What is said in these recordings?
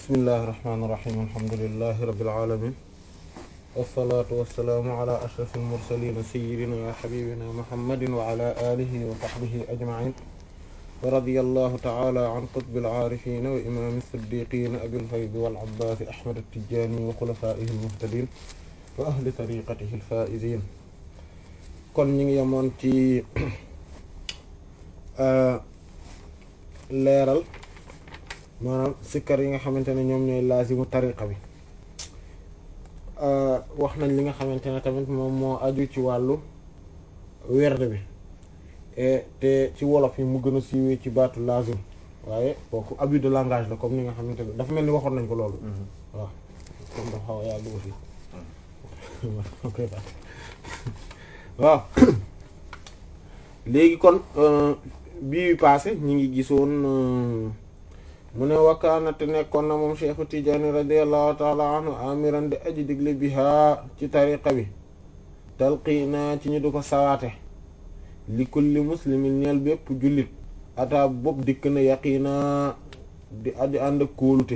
bismillahi irrahmani irrahim alhamdulilahi rabbil alamin wasalaatu wasalaamu ala ashraf almursalina sayidina wa xabibina muhammadin wa ala alihi wa sahbihi ajmain wa radi allahu taala an qutbi alcaarifina wa imami siddiqina abilfaydi walabbaasi ahmad attijani wa xulafaihi almuhtadin wa ahli tariqatihi alfaizin kon ñu ngi yemoon ci leeral maanaam sikkar yi nga xamante ne ñoom ñooy laazimu tariqa bi wax nañ li nga xamante ne tamit moom moo aju ci wàllu werd bi te ci wolof yi mu gën a siiwee ci baatu laazim waaye kooku abus de langage la comme ni nga xamante ne dafa mel ni waxoon nañ ko loolu waaw comme dafa xaw a yàgg aussi waaw léegi kon bii passé ñi ngi gisoon mu ne wakkaanate nekkoon na moom Cheikhu Tijaani radiallahu taala anhu amiran di aji digle bihaa ci tariqa bi talqiina ci ñu du ko sawaate li kulli muslimin ñeel bépp jullit ata bopp dikk na yaqiina di addi ànd ak kóolute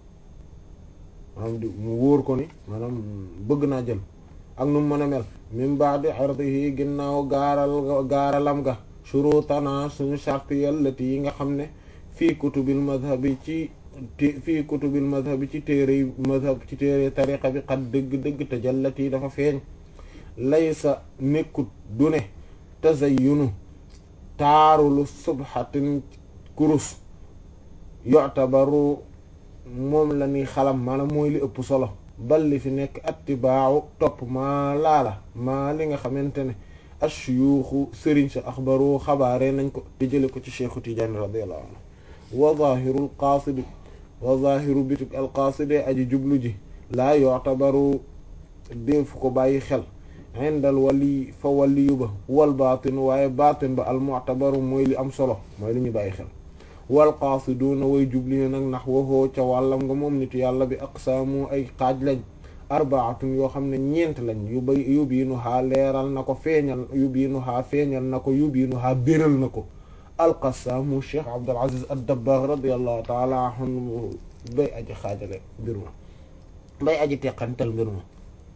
maanaam di mu wóor ko ni maanaam bëgg naa jël ak nu mu mën a mel min ba'di ardihi ginnaaw gaaral gaaralam ga shurutana suñu charte yallati yi nga xam ne fii kutubil madhabi ci fii kutubil madhabi ci téere madhab ci téere tariqa bi xat dëgg-dëgg te jallati dafa feeñ laysa nekkut du ne tazayyunu taarulu subhatin kurus yu'tabaru moom la ni xalam maanaam mooy li ëpp solo bal li fi nekk attibaawu topp maa laala maa li nga xamante ne ashuyuuxu sëriñ sa axbaru xabaare nañ ko te jële ko ci cheikhu Tijaani radiyallahu anhu wa zahirul qaasidi wa zahiru bitik alqaaside aji jublu ji laa yu'tabaru déef ko bàyyi xel indal wali fa waliyu ba wal baatin waaye baatin ba al mu'tabaru mooy li am solo mooy li ñu bàyyi xel wal qaasiduuna way jubli nag nax waxoo ca wàllam nga moom nitu yàlla bi aqsaamu ay xaaj lañ arbaatun yoo xam ne ñeent lañ yu bay yubiinu haa leeral na ko feeñal yubiinu haa feeñal na ko yubiinu haa béral na ko alqasaamu cheikh Abdul Aziz ad-Dabbagh radiyallahu taala anhu bay aji xaajale mbir ma bay aji teqantal mbir ma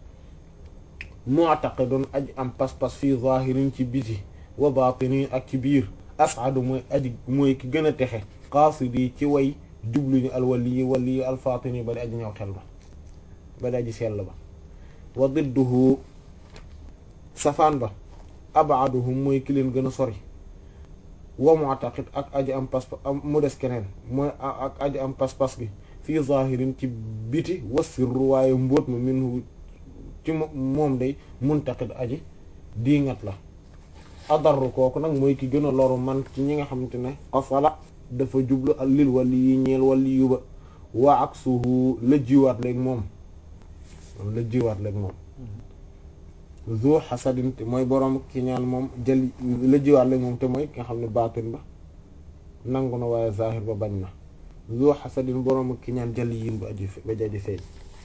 mu'taqidun aji am pas-pas fii zahirin ci biti wa batini ak ci biir as'adu mooy aji mooy ki gën a texe qaasidi ci way jubluñu alwaliyi waliyi alfatini ba di aji ñëw xel ba ba di aji sell ba wa didduhu safaan ba abaduhum mooy ki leen gën a sori wa mu'taqid ak aji am pas mu des keneen mooy ak aji am pas-pas gi fii zahirin ci biti wa sirru waaye mbóot ma minhu ci moom day muntaqid aji diingat la adarru kooku nag mooy ki gën a loru man ci ñi nga xamante ne qasala dafa jublu al lil wali yi ñeel wali yu ba wa aksuhu la jiwaat léegi moom la jiwaat léegi moom zu xasadin te mooy boroom ki ñaan moom jël la jiwaat léegi moom te mooy ki nga xam ne baatin ba nangu na waaye zahir ba bañ na zu xasadin boroom ki ñaan jël yin ba aji ba jaji feeñ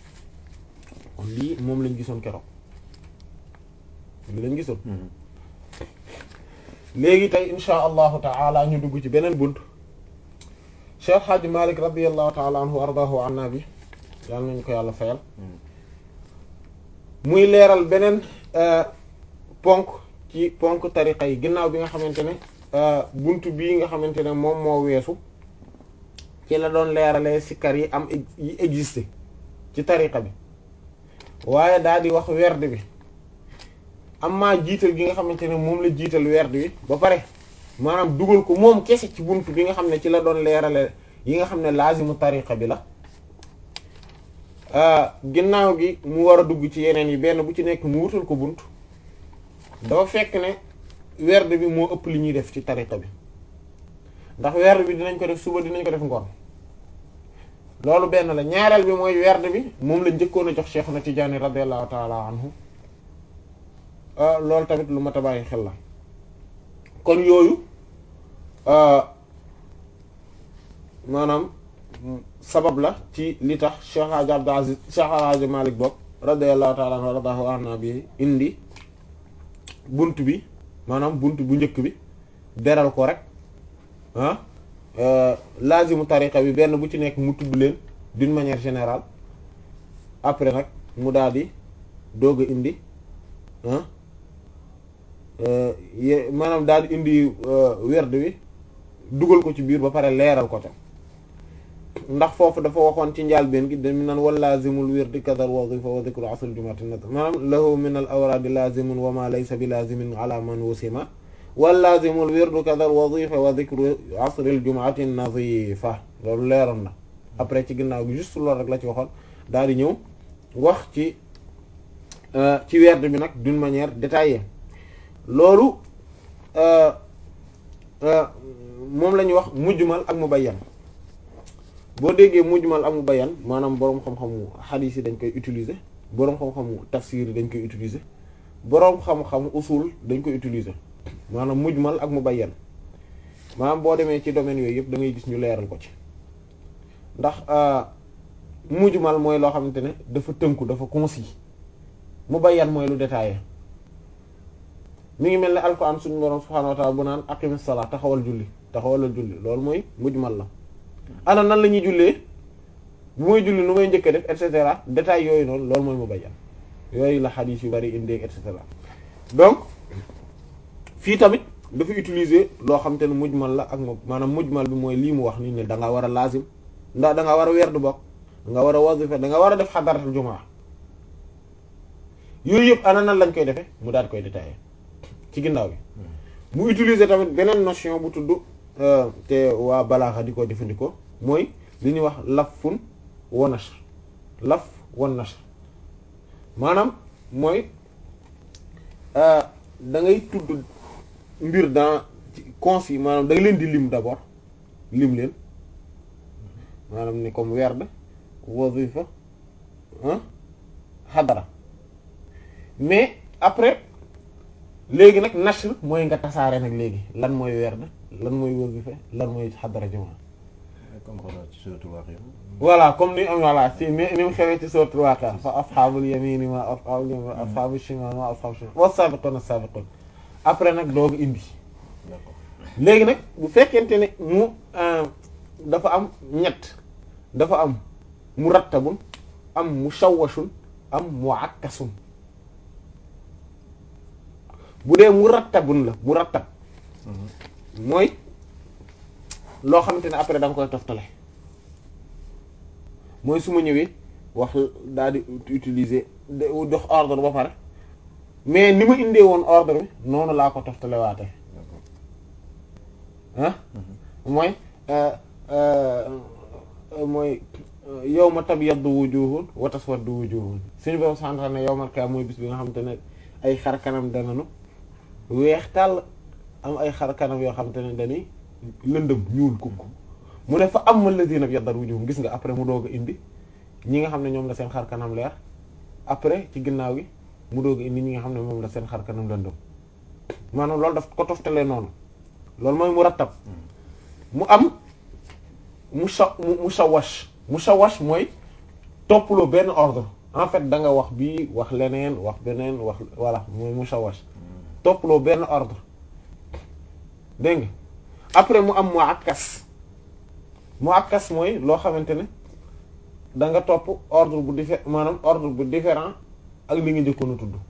kon lii moom lañ gisoon keroog lii lañ gisoon léegi tey insha allahu taala ñu dugg ci beneen bunt Cheikh Hadji Malick radiallahu taala anhu wa ardahu anna bi yàlla nañu ko yàlla fayal muy leeral beneen ponk ci ponk tariqa yi ginnaaw bi nga xamante ne bunt bii nga xamante ne moom moo weesu ci la doon leeralee sikkar yi am yi existé ci tariqa bi waaye daal di wax werd bi amma jiital gi nga xamante ne moom la jiital werd wi ba pare maanaam dugal ko moom kese ci bunt bi nga xam ne ci la doon leerale yi nga xam ne laazimu tariqa bi la ginnaaw gi mu war a dugg ci yeneen yi benn bu ci nekk mu wutal ko bunt dafa fekk ne werd bi moo ëpp li ñuy def ci tariqa bi ndax werd bi dinañ ko def suba dinañ ko def ngoon loolu benn la ñaareel bi mooy werd bi moom la njëkkoon a jox Cheikhuna Tijaani radiyallahu ta'ala anhu loolu tamit lu mat a bàyyi xel la kon yooyu maanaam sabab la ci li tax Cheikh Hadji Abdou Aziz Cheikh Hadji Malick bopp radiyallahu ta'ala anhu radahu anna bi indi bunt bi maanaam bunt bu njëkk bi beral ko rek ah laazimu tariqa bi benn bu ci nekk mu tudd leen d'une manière générale après nag mu daal di doog a indi maanaam daal di indi werd wi dugal ko ci biir ba pare leeral ko ca ndax foofu dafa waxoon ci njàlbéen gi dañu naan wal lazimul wirdi kadal wazifa wa dhikru asl jumati nazar maanaam lahu min al awradi lazimun wa ma laysa bi lazimin ala man wusima wal lazimul wirdu kadal wazifa wa dhikru asl al jumati nazifa loolu leeroon na après ci ginnaaw gi juste loolu rek la ci waxoon daal di ñëw wax ci ci werd bi nag d'une manière détaillée loolu moom la ñuy wax mujmal ak mubayyan boo déggee mujmal ak mubayyan maanaam boroom xam-xamu hadith yi dañ koy utiliser boroom xam-xamu tafsir yi dañ koy utiliser boroom xam-xamu usul dañ koy utiliser maanaam mujmal ak mubayyan maanaam boo demee ci domaine yooyu yëpp da ngay gis ñu leeral ko ci ndax mujmal mooy loo xamante ne dafa tënku dafa concis mubayyan mooy lu détaillé mi ngi mel ne alquran suñu borom subhanahu wa ta'ala bu naan aqimis salat taxawal julli taxawalal julli loolu mooy mujmal la ana nan la ñuy jullee bu may julli nu may njëkk def et cetera détails yooyu noonu loolu mooy mubayyan yooyu la xadiis yu bari indi et cetera donc fii tamit dafa utiliser loo xam te ne mujmal la ak moom maanaam mujmal bi mooy lii mu wax ni ne da nga war a lazim ndax da nga war a werd bokk da nga war a wazifa da nga war a def xadaratul jumaa yooyu yëpp ana nan lañ koy defee mu daal koy détaillé ci ginnaaw bi mu utiliser tamit beneen notion bu tudd te waa balaaxa di ko jëfandikoo mooy li ñuy wax lafun wa nashr laf wa nashr maanaam mooy da ngay tudd mbir dans concis maanaam da nga leen di lim d'abord lim leen maanaam ni comme werd wazifa xadara mais après léegi nag nashr mooy nga tasaare nag léegi lan mooy werd lan mooy wazifa lan mooy xadara jumaa voilà comme ni am voilà si ni ni mu xewee ci suratul Waqi'a fa ashabul yamini ma ashabul shimal ma ashabul shimal wa sabiquna sabiqun après nag doogu indi léegi nag bu fekkente ne mu dafa am ñett dafa am murattabun am mushawwashun am muakkasun bu dee murattabun la murattab mooy loo xamante ne après da nga koy toftale mooy su ma ñëwee wax daal di utiliser dox ordre ba pare mais ni ma indee woon ordre bi noonu laa ko toftale waate ah mooy mooy yawma tabyaddu wujuhun wa taswaddu wujuhun suñu borom santal ne yawmal qiyaama mooy bis bi nga xamante ne ay xar kanam dananu weex tàll am ay xar kanam yoo xamante ne dañuy lëndëm ñuul kukk mu ne fa amma alladhina yaddar wujuhum gis nga après mu doog a indi ñi nga xam ne ñoom la seen xar kanam leer après ci ginnaaw gi mu doog a indi ñi nga xam ne moom la seen xar kanam lëndëm maanaam loolu daf ko toftalee noonu loolu mooy mu rattab mu am mu sa mu sawash mu sawash mooy toppaloo benn ordre en fait da nga wax bii wax leneen wax beneen wax voilà mooy mu sawash toppaloo benn ordre dégg nga après mu am mu akkas mu akkas mooy loo xamante ne da nga topp ordre bu diffé maanaam ordre bu différent ak li nga njëkkoon a tudd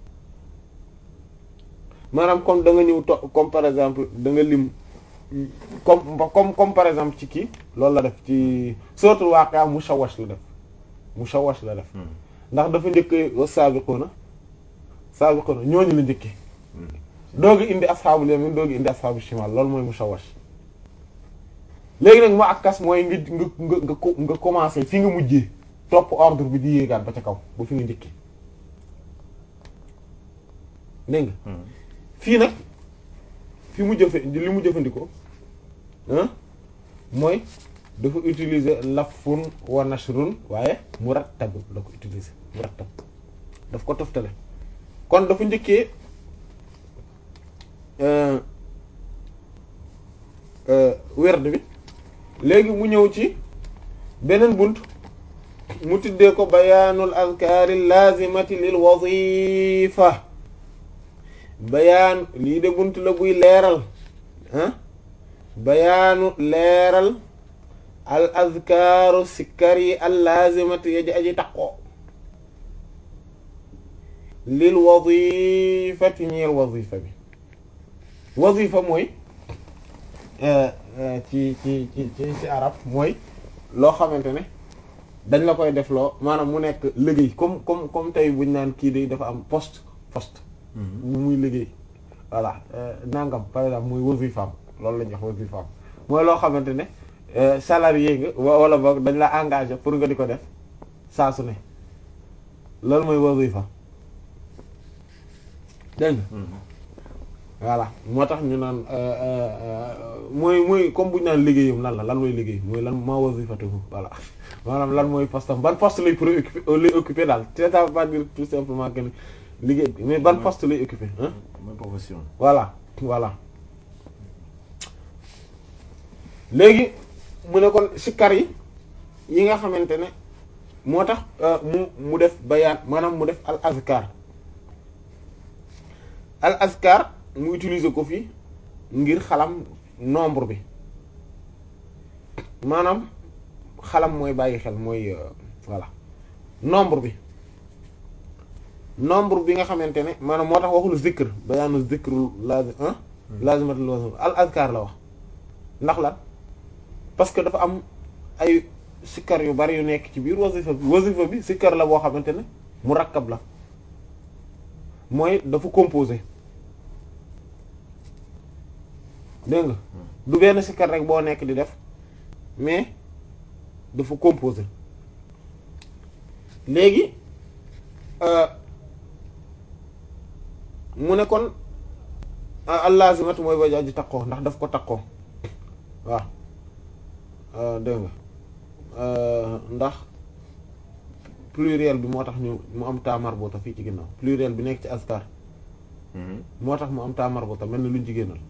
maanaam comme da nga ñëw to comme par exemple da nga lim comme comme comme par exemple ci kii loolu la def ci suratul Waqi'a mushawash la def mushawash la def ndax dafa njëkkee wa sabiquna sabiquna ñooñu la njëkkee doogi indi ashabul yamin doogi indi ashabul shimal loolu mooy mushawash léegi nag mu akkas mooy nga nga nga nga nga commencé fi nga mujjee topp ordre bi di yéegaat ba ca kaw ba fi nga njëkkee dégg nga fii nag fi mu jëfe li mu jëfandikoo mooy dafa utiliser lafun wa nashrun waaye murattab la ko utiliser murattab daf ko toftale kon dafa njëkkee werd bi léegi mu ñëw ci beneen bunt mu tuddee ko bayaanul azkaari lazimati lil wazifa bayaan lii de bunt la buy leeral ah bayaanu leeral al azkaaru sikkar yi al laazimati yaji aji taqoo lil wazifati ñeel wazifa bi wazifa mooy ci ci ci ci ci arab mooy loo xamante ne dañ la koy def loo maanaam mu nekk liggéey comme comme comme tey buñ naan kii de dafa am poste poste bu muy liggéey voilà nangam par exemple muy wazifaam loolu la ñuy wax wazifaam mooy loo xamante ne salarié nga wala boog dañ la engagé pour nga di ko def saa su ne loolu mooy wazifa dégg nga voilà moo tax ñu naan mooy mooy comme bu ñu naan liggéeyam lan la lan mooy liggéey mooy lan ma wazifatuhu voilà maanaam lan mooy poste am ban poste lay préoccupé lay occupé daal c'est ça veut pas dire tout simplement que liggéey mais ban poste lay occupé hein mooy profession voilà voilà léegi mu ne kon sikkar yi yi nga xamante ne moo tax mu mu def bayaan maanaam mu def al azkar al azkar mu utiliser ko fi ngir xalam nombre bi maanaam xalam mooy bàyyi xel mooy voilà nombre bi nombre bi nga xamante ne maanaam moo tax waxul zikr bayaanu zikru lazim ah lazimatul lazim al azkar la wax ndax lan parce que dafa am ay sikkar yu bari yu nekk ci biir wasifa bi wasifa bi sikkar la boo xamante ne murakkab la mooy dafa composé dégg nga du benn sikkar rek boo nekk di def mais dafa composé léegi mu ne kon allazimat mooy ba aji takkoo ndax daf ko takkoo waaw dégg nga ndax pluriel bi moo tax ñu mu am taa marbuta fii ci ginnaaw pluriel bi nekk ci askar moo tax mu am taa marbuta mel ni luñ ci génnal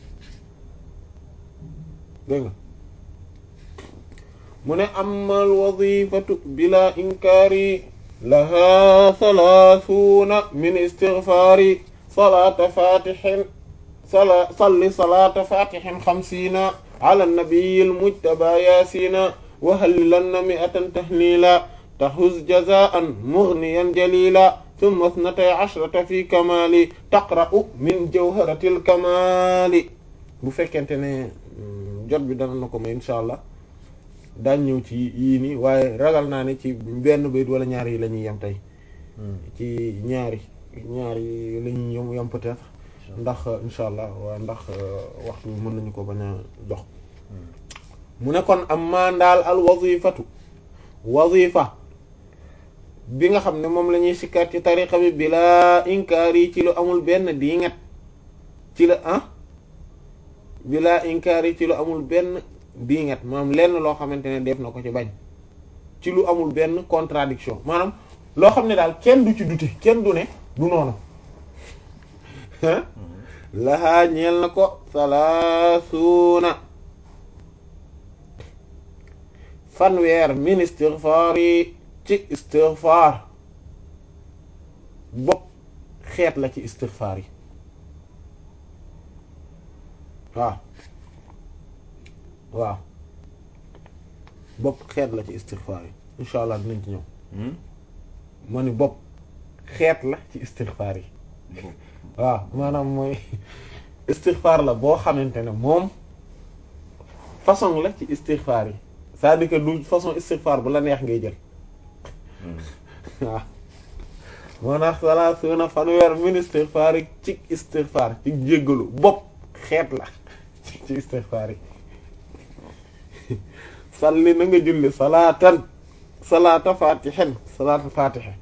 dégg nga mu ne amal wazifatu bila inkaari laha thalathuna min istighfari salata fatihin sala salli salata fatihin xamsiina ala nabiyyil mujtaba yaasina wa hallilanna mi'atan tahlila tahuz jazaan mughniyan jalila thumma ithnatay ashrata fi kamali taqra'u min jawharatil kamali bu fekkente ne jot bi dana na ko may insha allah daañ ñëw ci yii nii waaye ragal naa ne ci benn bayit wala ñaar yi la ñuy yem tey ci ñaari ñaari la ñuy yem yem peut-être ndax insha allah waa ndax waxtu bi mën nañu ko bañ a jox mu ne kon am maa ndaal al wazifatu wazifa bi nga xam ne moom la ñuy sikkat ci tariqa bi bila inkaar yi ci lu amul benn diingat ci la ah bila inkaar yi ci lu amul benn diingat maanaam lenn loo xamante ne def na ko ci bañ ci lu amul benn contradiction maanaam loo xam ne daal kenn du ci dute kenn du ne du noonu lahaa ñeel na ko salaasuuna fanweer min istighfar yi ci istighfar bopp xeet la ci istighfar yi waaw waaw bopp xeet la ci istighfar yi insha allah dinañ ci ñëw ma ni bopp xeet la ci istighfar yi waaw maanaam mooy istighfar la boo xamante ne moom façon la ci istighfar yi c'est-à-dire que du façon istighfar bu la neex ngay jël waaw moo tax sala suuna fanweer min istighfar yi ci istighfar ci jéggalu bopp xeet la ci istighfar yi salli na nga julli salaatan salaata fatihen salaata fatihe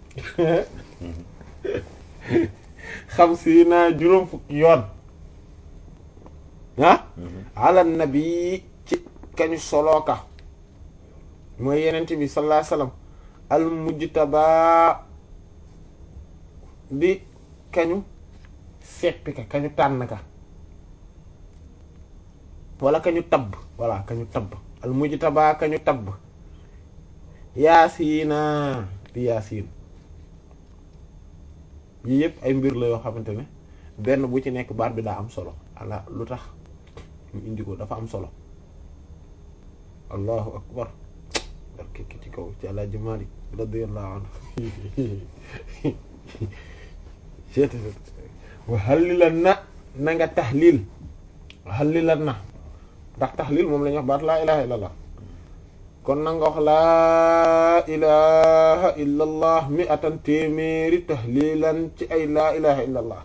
xam si naa juróom fukki yoon ah ala nabi ci kañu solooka mooy yenent bi sallallahu alayhi wasallam al mujtaba di kañu seppi ka kañu tànn ka wala kañu tabb wala kañu tabb al mujtaba kañu tabb yaasiina di yaasiin yii yëpp ay mbir la yoo xamante ne benn bu ci nekk baat bi daa am solo ala lu tax ñu indi ko dafa am solo allahu akbar barke ki ci kaw ci Alaaji Maalik radiyallahu anhu wa hallilan na na nga tahlil hallilan na ndax tahlil moom la ñuy wax baat laa ilaha illallah kon na nga wax laa ilaha illallah mi atan téeméeri tahlilan ci ay laa ilaha illallah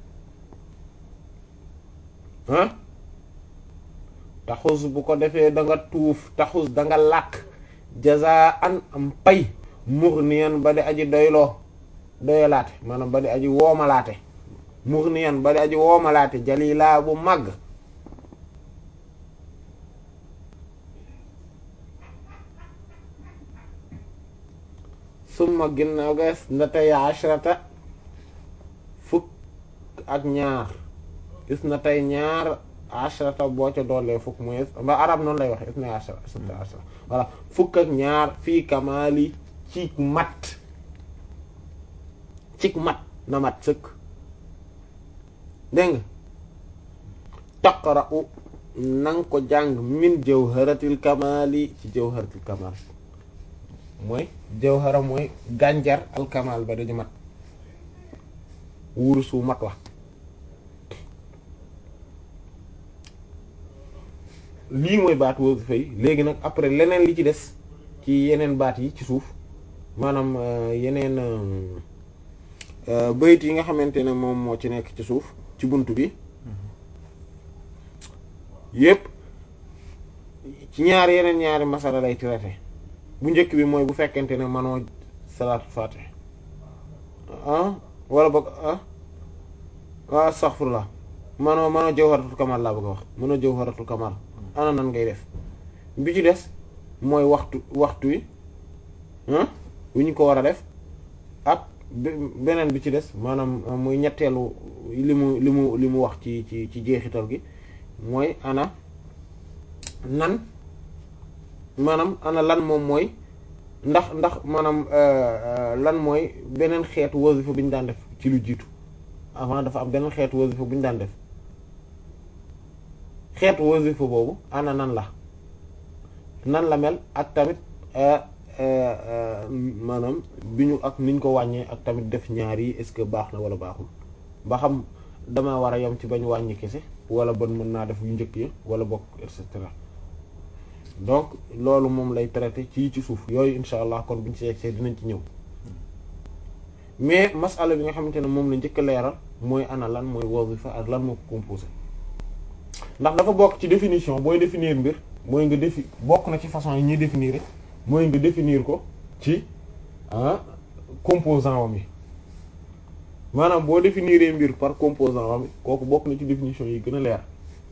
ah taxus bu ko defee da nga tuuf taxus da nga làkk jaza an am pay mughniyan ba di aji doyloo doyalaate maanaam ba di aji woomalaate mughniyan ba di aji woomalaate jalila bu màgg summa ginnaaw gas natay ashrata fukk ak ñaar is na tey ñaar ashrata boo ca doolee fukk mooy ba arab noonu lay wax is na ashra isna ashra voilà fukk ak ñaar fii kamali ci mat cik mat na mat sëkk dégg nga taqra'u nanga ko jàng min jawharatil kamali ci jawharatil kamal mooy jawhara mooy gànjar al kamal ba dañu mat wurusu mat wax lii mooy baat wasifa yi léegi nag après leneen li ci des ci yeneen baat yi ci suuf maanaam yeneen bayit yi nga xamante ne moom moo ci nekk ci suuf ci bunt bi yépp ci ñaari yeneen ñaari masala lay traité bu njëkk bi mooy bu fekkente ne manoo salaatu fatih ah wala boog ah ah astaghfirullah manoo manoo jawharatul kamal laa bëgg a wax manoo jawharatul kamal ana nan ngay def bi ci des mooy waxtu waxtu wi wu ñu ko war a def ak beneen bi ci des maanaam muy ñetteelu li mu li mu li mu wax ci ci ci jeexital gi mooy ana nan maanaam ana lan moom mooy ndax ndax maanaam lan mooy beneen xeetu wasifa bi ñu daan def ci lu jiitu avant dafa am beneen xeetu wasifa bu ñu daan def xeetu wasifa boobu ana nan la nan la mel ak tamit maanaam bi ñu ak niñ ko wàññee ak tamit def ñaar yi est-ce que baax na wala baaxul ba xam dama war a yem ci bañ wàññi kese wala ban mën naa def yu njëkk yi wala bokk et cetera donc loolu moom lay traité ci ci suuf yooyu insha allah kon buñ ci yegsee dinañ ci ñëw mais masala bi nga xamante ne moom la njëkk a leeral mooy ana lan mooy wazifa ak lan moo ko composé ndax dafa bokk ci définition booy définir mbir mooy nga défi bokk na ci façon yi ñuy définir mooy nga définir ko ci ah composant wam yi maanaam boo définir mbir par composant wam kooku bokk na ci définition yi gën a leer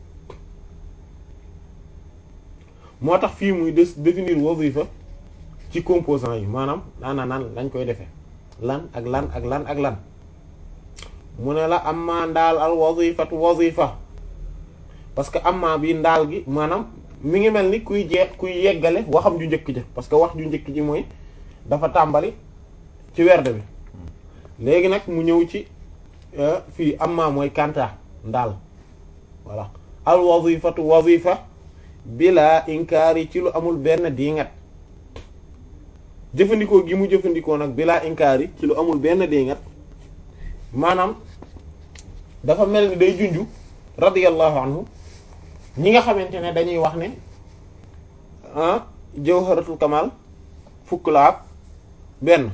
moo tax fii muy des définir wazifa ci composant yi maanaam ana nan lañ koy defee lan ak lan ak lan ak lan mu ne la amma ndaal al wazifatu wazifa parce que amma bi ndaal gi maanaam mi ngi mel ni kuy jeex kuy yeggale waxam ju njëkk ji parce que wax ju njëkk ji mooy dafa tàmbali ci werd bi léegi nag mu ñëw ci fii amma mooy kanta ndaal voilà al wazifatu wazifa bila inkaari ci lu amul benn diingat jëfandikoo gi mu jëfandikoo nag bila inkaari ci lu amul benn diingat maanaam dafa mel ni day junju radiyallahu anhu ñi nga xamante ne dañuy wax ne ah jawharatul kamal fukk la ak benn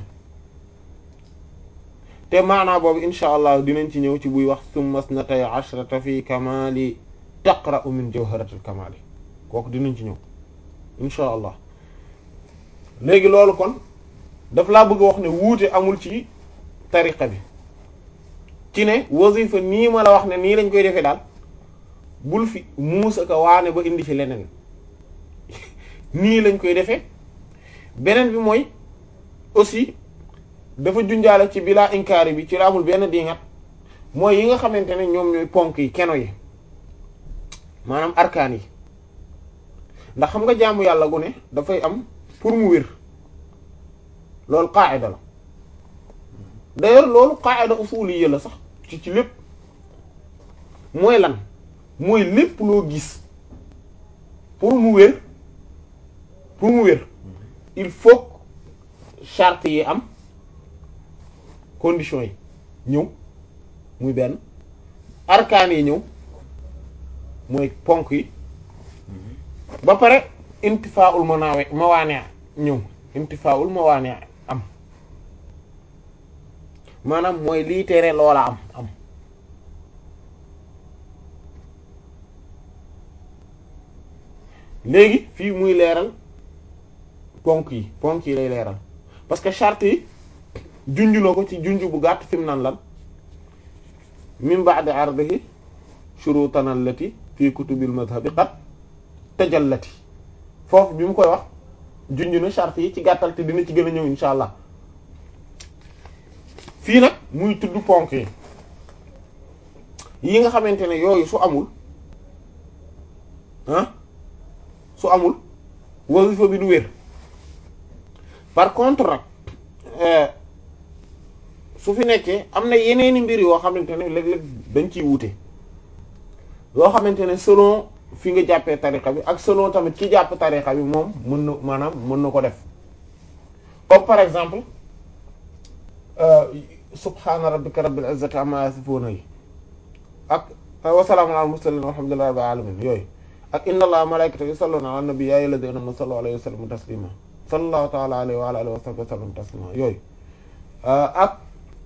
te maanaa boobu insha allah dinañ ci ñëw ci buy wax summa snatay ashrata fi kamali taqra'u min jawharatul kamali kooku dinañ ci ñëw insha allah léegi loolu kon daf laa bëgg a wax ne wuute amul ci tariqa bi ci ne wasifa nii ma la wax ne nii lañ koy defee daal bul fi muusa ka waane ba indi ci leneen nii lañ koy defee beneen bi mooy aussi dafa junjaale ci bilaa inkaari bi ci la amul benn dingat mooy yi nga xamante ne ñoom ñooy ponk yi keno yi maanaam arkaan yi ndax xam nga jaamu yàlla gu ne dafay am pour mu wér loolu qaa'ida la d'ailleurs loolu qaa'ida usuliyya la sax ci ci lépp mooy lan mooy lépp loo gis pour mu wér pour mu wér il faut charte yi am conditions yi ñëw muy benn arkaan yi ñëw mooy ponk yi ba pare intifaa'ul manaawe mawaane ñëw intifaa'ul mawaane am maanaam mooy lii tere loola am am léegi fii muy leeral ponk yi ponk yi lay leeral parce que charte yi junj na ko ci junj bu gàtt fi mu naan lan min ba'di ardihi shurutan allati fi kutubil madhabi qad tajallati foofu bi mu koy wax junj na charte yi ci gàttal te dina ci gën a ñëw insha allah fii nag muy tudd ponk yi yi nga xamante ne yooyu su amul ah su amul wasifa bi du wér par contre nag su fi nekkee am na yeneeni mbir yoo xamante ne léeg-léeg dañ ciy wuute yoo xamante ne selon fi nga jàppee tariqa bi ak selon tamit ki jàpp tariqa bi moom mën na maanaam mën na ko def comme par exemple subhaana rabbika rabbil izzati amma yasifuna yi ak wa salaamun alal mursalin walhamdulillahi rabbil alamin yooyu ak inna allaha malaikatahu yusalluna ala nabi ya ayyuhalladhina amanu sallu alayhi wa sallimu taslima sallallahu ta'ala alayhi wa ala alihi wa sahbihi wa sallam taslima yooyu ak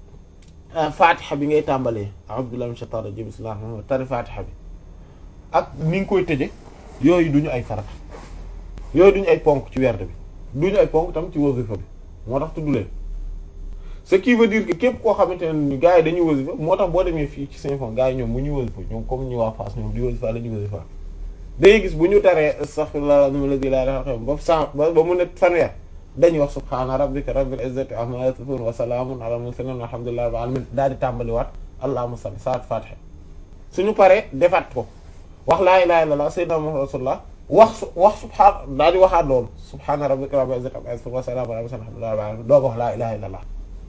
fatiha bi ngay tàmbalee a'udhu billahi minash shaitanir rajim bismillahir rahmanir rahim tari fatiha bi ak ni nga koy tëje yooyu duñu ay farata yooyu duñu ay ponk ci werd bi duñu ay ponk tam ci wasifa bi moo tax tudd leen ce qui veut dire que képp koo xamante ne ni gars yi dañuy wasifa moo tax boo demee fii ci Saint-Fond gars yi ñoom bu ñuy wasifa ñoom comme ñu waa Fass ñoom di wasifa la ñuy wasifa day gis bu ñu taree astaghfirullah alladhi la ilaha illa huwa ba cent ba mu ne fanweer dañuy wax subhaana rabbika rabbil izzati amma yasifun wa salaamun ala mursalin walhamdulillahi rabbil alamin daal di tàmbaliwaat allahumma salli saat fatiha suñu paree defaat ko wax laa ilaha illallah sayyidina muhammad rasulullah wax su wax subhaan daal di waxaat loolu subhaana rabbika rabbil izzati amma yasifun wa salaamun ala mursalin walhamdulillahi rabbil alamin doo ko wax laa ilaha illallah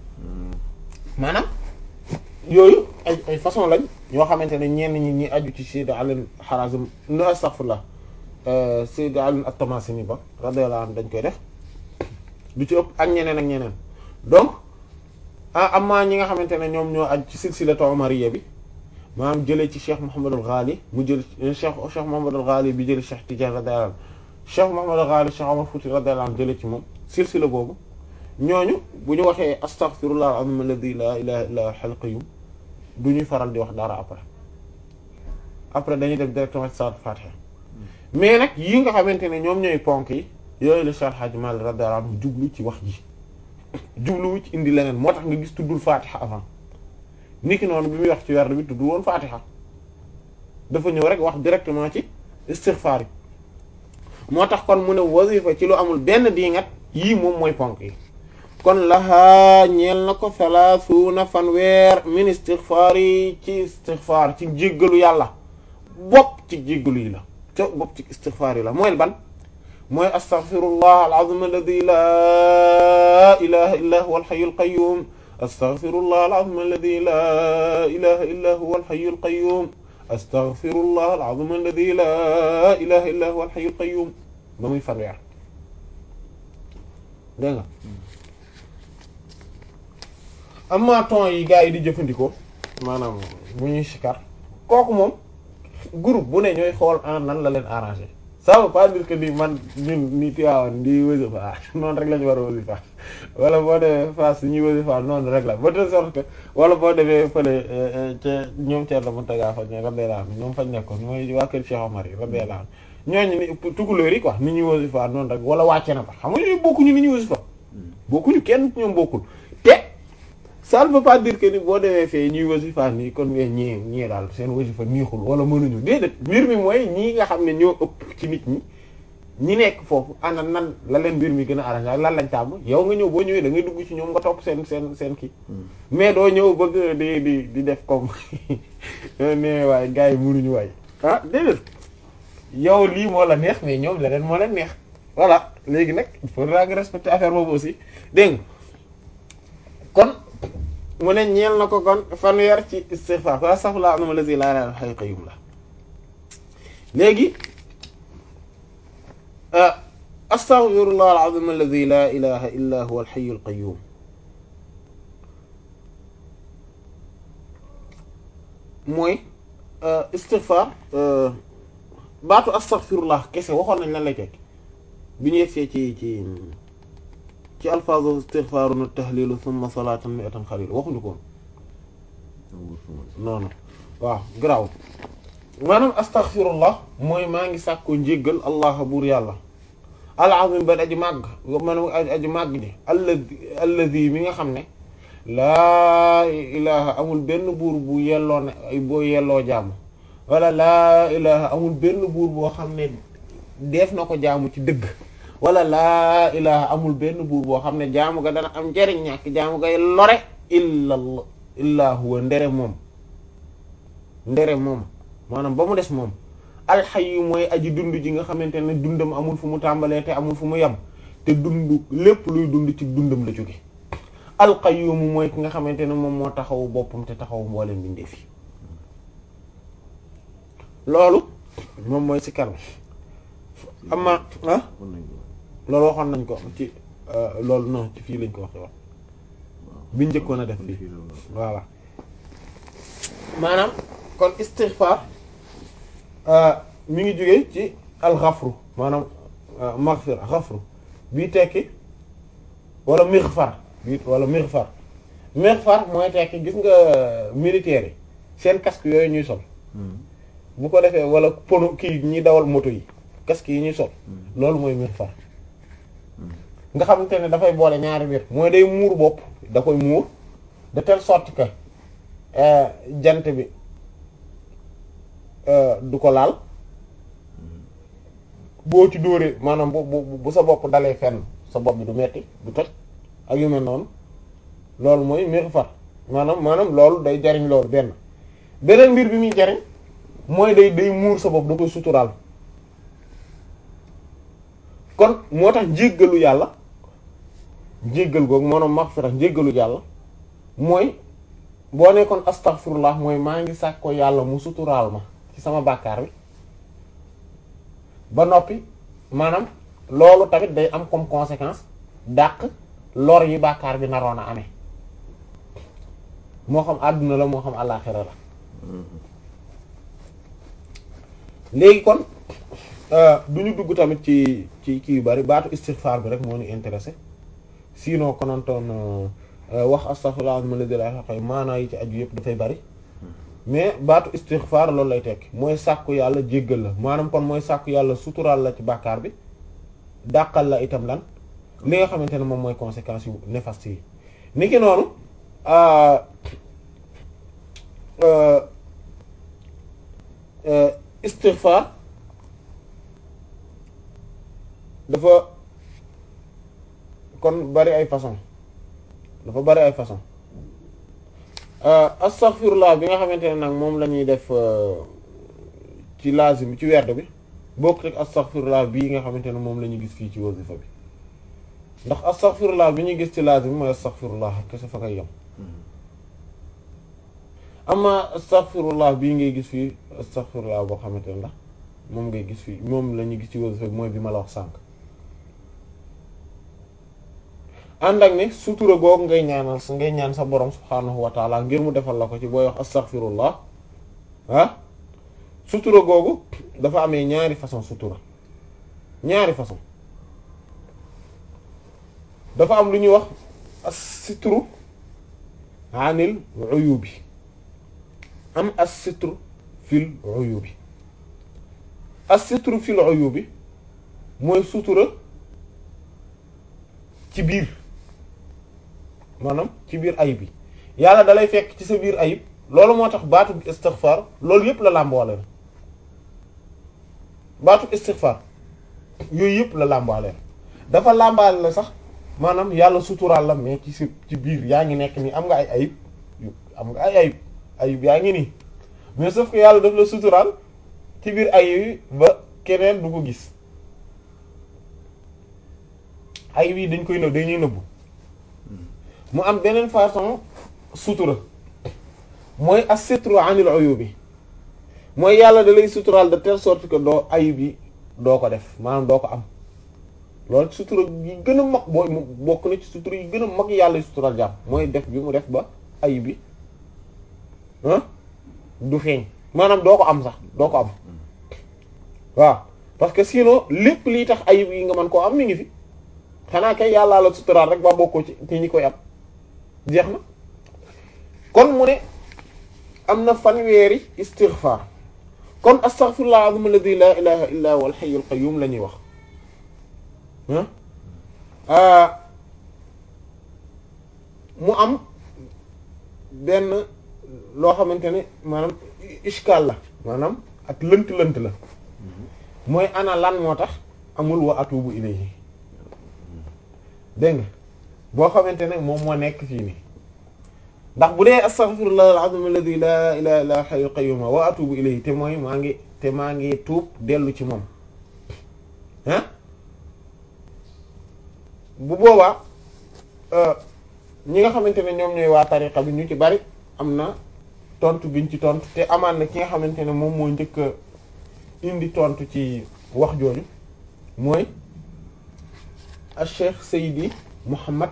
maanaam yooyu ay ay façon lañ yoo xamante ne ñenn ñi ñi aju ci Sayyid Ali Harazim no astaghfirullah Sayyid Ali at-Tamasini ba radiyallahu anhu dañ koy def du ci ëpp ak ñeneen ak ñeneen donc ah amaa ñi nga xamante ne ñoom ñoo aju ci silsilatu Umariyya bi maanaam jëlee ci Cheikh Mouhamadul Ghali mu jël Cheikh Cheikh Mouhamadul Ghali bi jëlee Cheikh Tidiane radiyallahu anhu Cheikh Mouhamadul Ghali Cheikh Omar Fouti radiyallahu anhu jëlee ci moom silsila boobu ñooñu bu ñu waxee astaghfirullah al-azim alladhi la ilaha illa huwa al qayyum du ñuy faral di wax dara après après dañuy def directement ci salat fatiha mais nag yi nga xamante ne ñoom ñooy ponk yi yooyu la Cheikh Hadji Malick radiyallahu anhu jublu ci wax ji jubluwu ci indi leneen moo tax nga gis tuddul fatiha avant niki noonu bi muy wax ci werd bi tuddul woon fatiha dafa ñëw rek wax directement ci istighfar yi moo tax kon mu ne wasifa ci lu amul benn diingat yii moom mooy ponk yi kon laxaa ñeel na ko salaasuuna fanweer min istighfar yi ci istighfar ci jéggalu yàlla bopp ci jéggalu yi la te bopp ci istighfar yi la mooy ban mooy astaghfirullah al-azim alladhi la ilaha illa huwa al-hayyul qayyum astaghfirullah al-azim alladhi la ilaha illa huwa al-hayyul qayyum astaghfirullah al-azim alladhi la ilaha illa huwa al-hayyul qayyum ba muy fanweer dégg nga amma ton yi gars yi di jëfandikoo maanaam bu ñuy sikar kooku moom groupe bu ne ñooy xool en nan la leen arrangé ça veut pas dire que ni man ñun ni tiwaawan di wasifa noonu rek la ñu war a wasifa wala boo demee Fass ñuy wasifa noonu rek la ba de sorte que wala boo demee fële ca ñoom Thierno Mountaga fañ ne radiyallahu anhu ñoom fañ nekkoon mooy waa kër Cheikh Omar yi radiyallahu anhu ñooñu ni tukulóor yi quoi ni ñuy wasifa noonu rek wala wàcce na ba xam nga ñooy bokkuñu ni ñuy wasifa bokkuñu kenn ñoom bokkul te ça ne veut pas dire que ni boo demee fee ñuy wasifa nii kon nga ñii ñii daal seen wasifa niixul wala mënuñu déedéet mbir mi mooy ñii nga xam ne ñoo ëpp ci nit ñi ñi nekk foofu ana nan la leen mbir mi gën a arrangé lan lañ tàmm yow nga ñëw boo ñëwee da ngay dugg ci ñoom nga topp seen seen seen kii mais doo ñëw bëgg di di di def comme ne waaye gars yi mënuñu waay ah déedéet yow lii moo la neex mais ñoom leneen moo leen neex voilà léegi nag il faudra nga respecter affaire boobu aussi dégg nga kon mu ne ñeel na ko kon fanweer ci istighfar fa astaghfirullah al-azim alladhi la ilaha illa huwa al qayyum la léegi astaghfirullah al-azim alladhi la ilaha illa huwa al-hayyul qayyum mooy istighfar baatu astaghfirullah kese waxoon nañ lan lay tekk bi ñu yegsee ci ci ci alfaazu istighfarun tahlilu thumma salatan mi'atan xalil waxuñu ko non non waaw garaaw maanaam astaghfirullah mooy maa ngi sàkkoo njéggal allah buur yàlla al-azim ba aji màgg maanaam aji màgg ji alladi alladi mi nga xam ne laa ilaha amul benn buur bu yelloo ne boo yelloo jaamu wala laa ilaha amul benn buur boo xam ne def na ko jaamu ci dëgg wala laa ilaha amul benn buur boo xam ne jaamu ga dana am njariñ ñàkk jaamu gay lore illa illa huwa ndere moom ndere moom maanaam ba mu des moom alxayu mooy aji dund ji nga xamante ne dundam amul fu mu tàmbalee te amul fu mu yem te dund lépp luy dund ci dundam la jóge alqayyum mooy ki nga xamante ne moom moo taxawu boppam te taxawu mboolem mbindeef yi loolu moom mooy ci kanam amma ah loolu waxoon nañ ko ci loolu non ci fii lañ ko waxe wax biñ njëkkoon a def fii voilà maanaam kon istighfar mi ngi jógee ci alxafru maanaam maghfira xafru bii tekki wala mighfar bii wala mighfar mighfar mooy tekki gis nga militaires yi seen casque yooyu ñuy sol bu ko defee wala pono kii ñi dawal moto yi casque yi ñuy sol loolu mooy mighfar nga xamante ne dafay boole ñaari mbir mooy day muur bopp da koy muur de telle sorte que jant bi du ko laal boo ci dóoree maanaam bu bu bu sa bopp dalee fenn sa bopp bi du metti du toj ak yu mel noonu loolu mooy mighfar maanaam maanaam loolu day jariñ loolu benn beneen mbir bi muy jariñ mooy day day muur sa bopp da koy suturaal kon moo tax njéggalu yàlla njéggal googu maanaam maghfira njéggalu yàlla mooy boo nekkoon astaghfirullah mooy maa ngi sàkk ko yàlla mu suturaal ma ci sama bàkkaar bi ba noppi maanaam loolu tamit day am comme conséquence dàq lor yi bàkkaar bi naroon a amee moo xam àdduna la moo xam àllaaxira la léegi kon du ñu dugg tamit ci ci kii yu bari baatu istighfar bi rek moo ñu intéressé sinon konontoon wax astaghfirullah ma la dela xaqay maanaa yi ci aju yëpp dafay bari mais baatu istighfar loolu lay tekki mooy sàkku yàlla jéggal la maanaam kon mooy sàkku yàlla suturaal la ci bàkkaar bi dàqal la itam lan li nga xamante ne moom mooy conséquences yu néfastes yi niki noonu istighfar dafa kon bari ay façon dafa bari ay façon astaghfirullah bi nga xamante ne nag moom la ñuy def ci lazim ci werd bi bokk rek astaghfirullah bii nga xamante ne moom la ñu gis fii ci wasifa bi ndax astaghfirullah bi ñuy gis ci lazim mooy astaghfirullah kese fa koy yem amma astaghfirullah bii ngay gis fii astaghfirullah boo xamante ne la moom ngay gis fii moom la ñu gis ci wasifa bi mooy bi ma la wax sànq ànd ak ne sutura googu ngay ñaanal sa ngay ñaan sa borom subhaanahu wa taala ngir mu defal la ko ci booy wax astaghfirullah ah sutura googu dafa amee ñaari façon sutura ñaari façon dafa am lu ñuy wax as-sitru anil uyubi am as-sitru fil uyubi as-sitru fil uyubi mooy sutura ci biir maanaam ci biir ayib bi yàlla dalay fekk ci sa biir ayib loolu moo tax baatu istighfar loolu yëpp la làmboole baatu istighfar yooyu yëpp la làmbaale dafa làmbaale la sax maanaam yàlla suturaal la mais ci si ci biir yaa ngi nekk nii am nga ay ayib am nga ay ayib ayib yaa ngi nii mais sauf que yàlla daf la suturaal ci biir ayib yi ba keneen du ko gis ayib yi dañ koy nëb dañuy nëbbu mu am beneen façon sutura mooy as-sitru anil uyubi mooy yàlla da lay suturaal de telle sorte que doo ayib yi doo ko def maanaam doo ko am loolu ci sutura yi gën a mag boo bokk na ci sutura yi gën a mag yàlla yu sutural jàmm mooy def bi mu def ba ayib bi ah du feeñ maanaam doo ko am sax doo ko am waaw parce que sinon lépp lii tax ayib yi nga mën koo am mi ngi fi xanaa kay yàllaa la suturaal rek ba bokkoo ci ci ñi koy am jeex na kon mu ne am na fanweeri istighfar kon astaghfirullah azim alladhi la ilaha illa huwa al-hayyul qayyum la ñuy wax ah mu am benn loo xamante ne maanaam ishkaal la maanaam ak lënt-lënt la mooy ana lan moo tax amul wa atubu ilayhi dégg nga boo xamante ne moom moo nekk fii nii ndax bu dee astaghfirullah al-azim alladhi la ilaha illa huwa al-hayyul qayyum wa atubu ilayhi te mooy maa ngi te maa ngi tuub dellu ci moom ah bu boobaa ñi nga xamante ne ñoom ñooy waa tariqa bi ñu ci bari am na tontu biñ ci tontu te amaan na ki nga xamante ne moom moo njëkk a indi tontu ci wax jooju mooy al cheikh Seydi Muhammad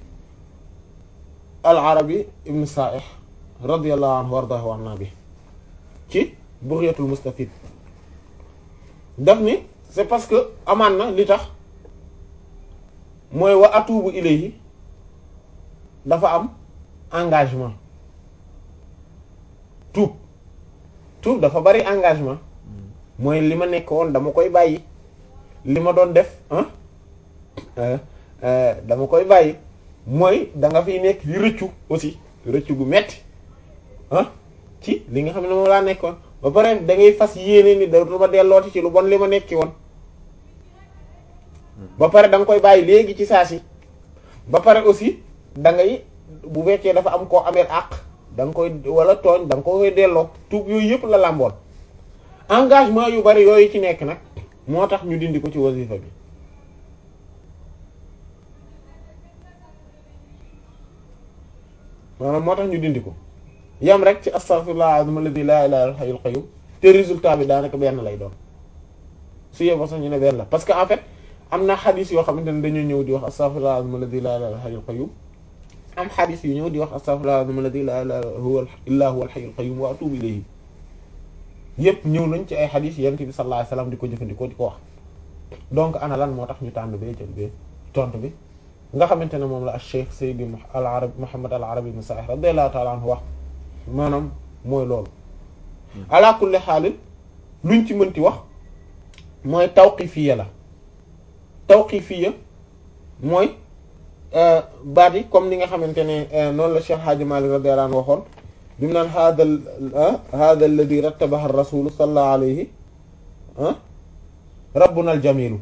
al Arabi ibn Sa'ih radiyallahu anhu wardahu anna bi ci Bughyatul Mustafid daf ni c'est parce que amaan na li tax mooy wa atubu ilayhi dafa am engagement tuub tuub dafa bari engagement mooy li ma nekk woon dama koy bàyyi li ma doon def ah dama koy bàyyi mooy da nga fiy nekk di rëccu aussi rëccu gu metti ah ci li nga xam ne moom laa nekkoon ba pare da ngay fas yéene ni dootuma dellooti ci lu bon li ma nekki woon ba pare da nga koy bàyyi léegi ci saa si ba pare aussi da ngay bu fekkee dafa am koo amee àq da nga koy wala tooñ da nga koy delloo tuub yooyu yëpp la làmboon engagement yu bari yooyu ci nekk nag moo tax ñu dindi ko ci wasifa bi maanaam moo tax ñu dindi ko yam rek ci astaghfirullah azim alladhi la ilaha illa huwal hayyul qayyum te résultat bi daanaka benn lay doon su yeboo sax ñu ne benn la parce que en fait am na xadis yoo xamante ne dañuy ñëw di wax astaghfirullah azim alladhi la ilaha illa huwal hayyul qayyum am xadis yu ñëw di wax astaghfirullah azim alladhi la ilaha illa huwal hayyul qayyum wa atubu ilayhi yépp ñëw nañ ci ay xadis yonent bi sallallahu alayhi wasallam di ko jëfandikoo di ko wax donc ana lan moo tax ñu tànn bee jël bee tontu bi nga xamante ne moom la Cheikh Seydi al Arabi Muhammad al Arabi ibn Sa'ih radiyallahu ta'ala anhu wax maanaam mooy loolu ala kulli xaalin luñ ci mënti wax mooy tawqifiyya la tawqifiyya mooy baat yi comme ni nga xamante ne noonu la Cheikh Hadji Malick radiyallahu anhu waxoon bi mu naan hada hada alladhi rattabaha ar-rasul sallallahu alayhi rabbuna al-jamilu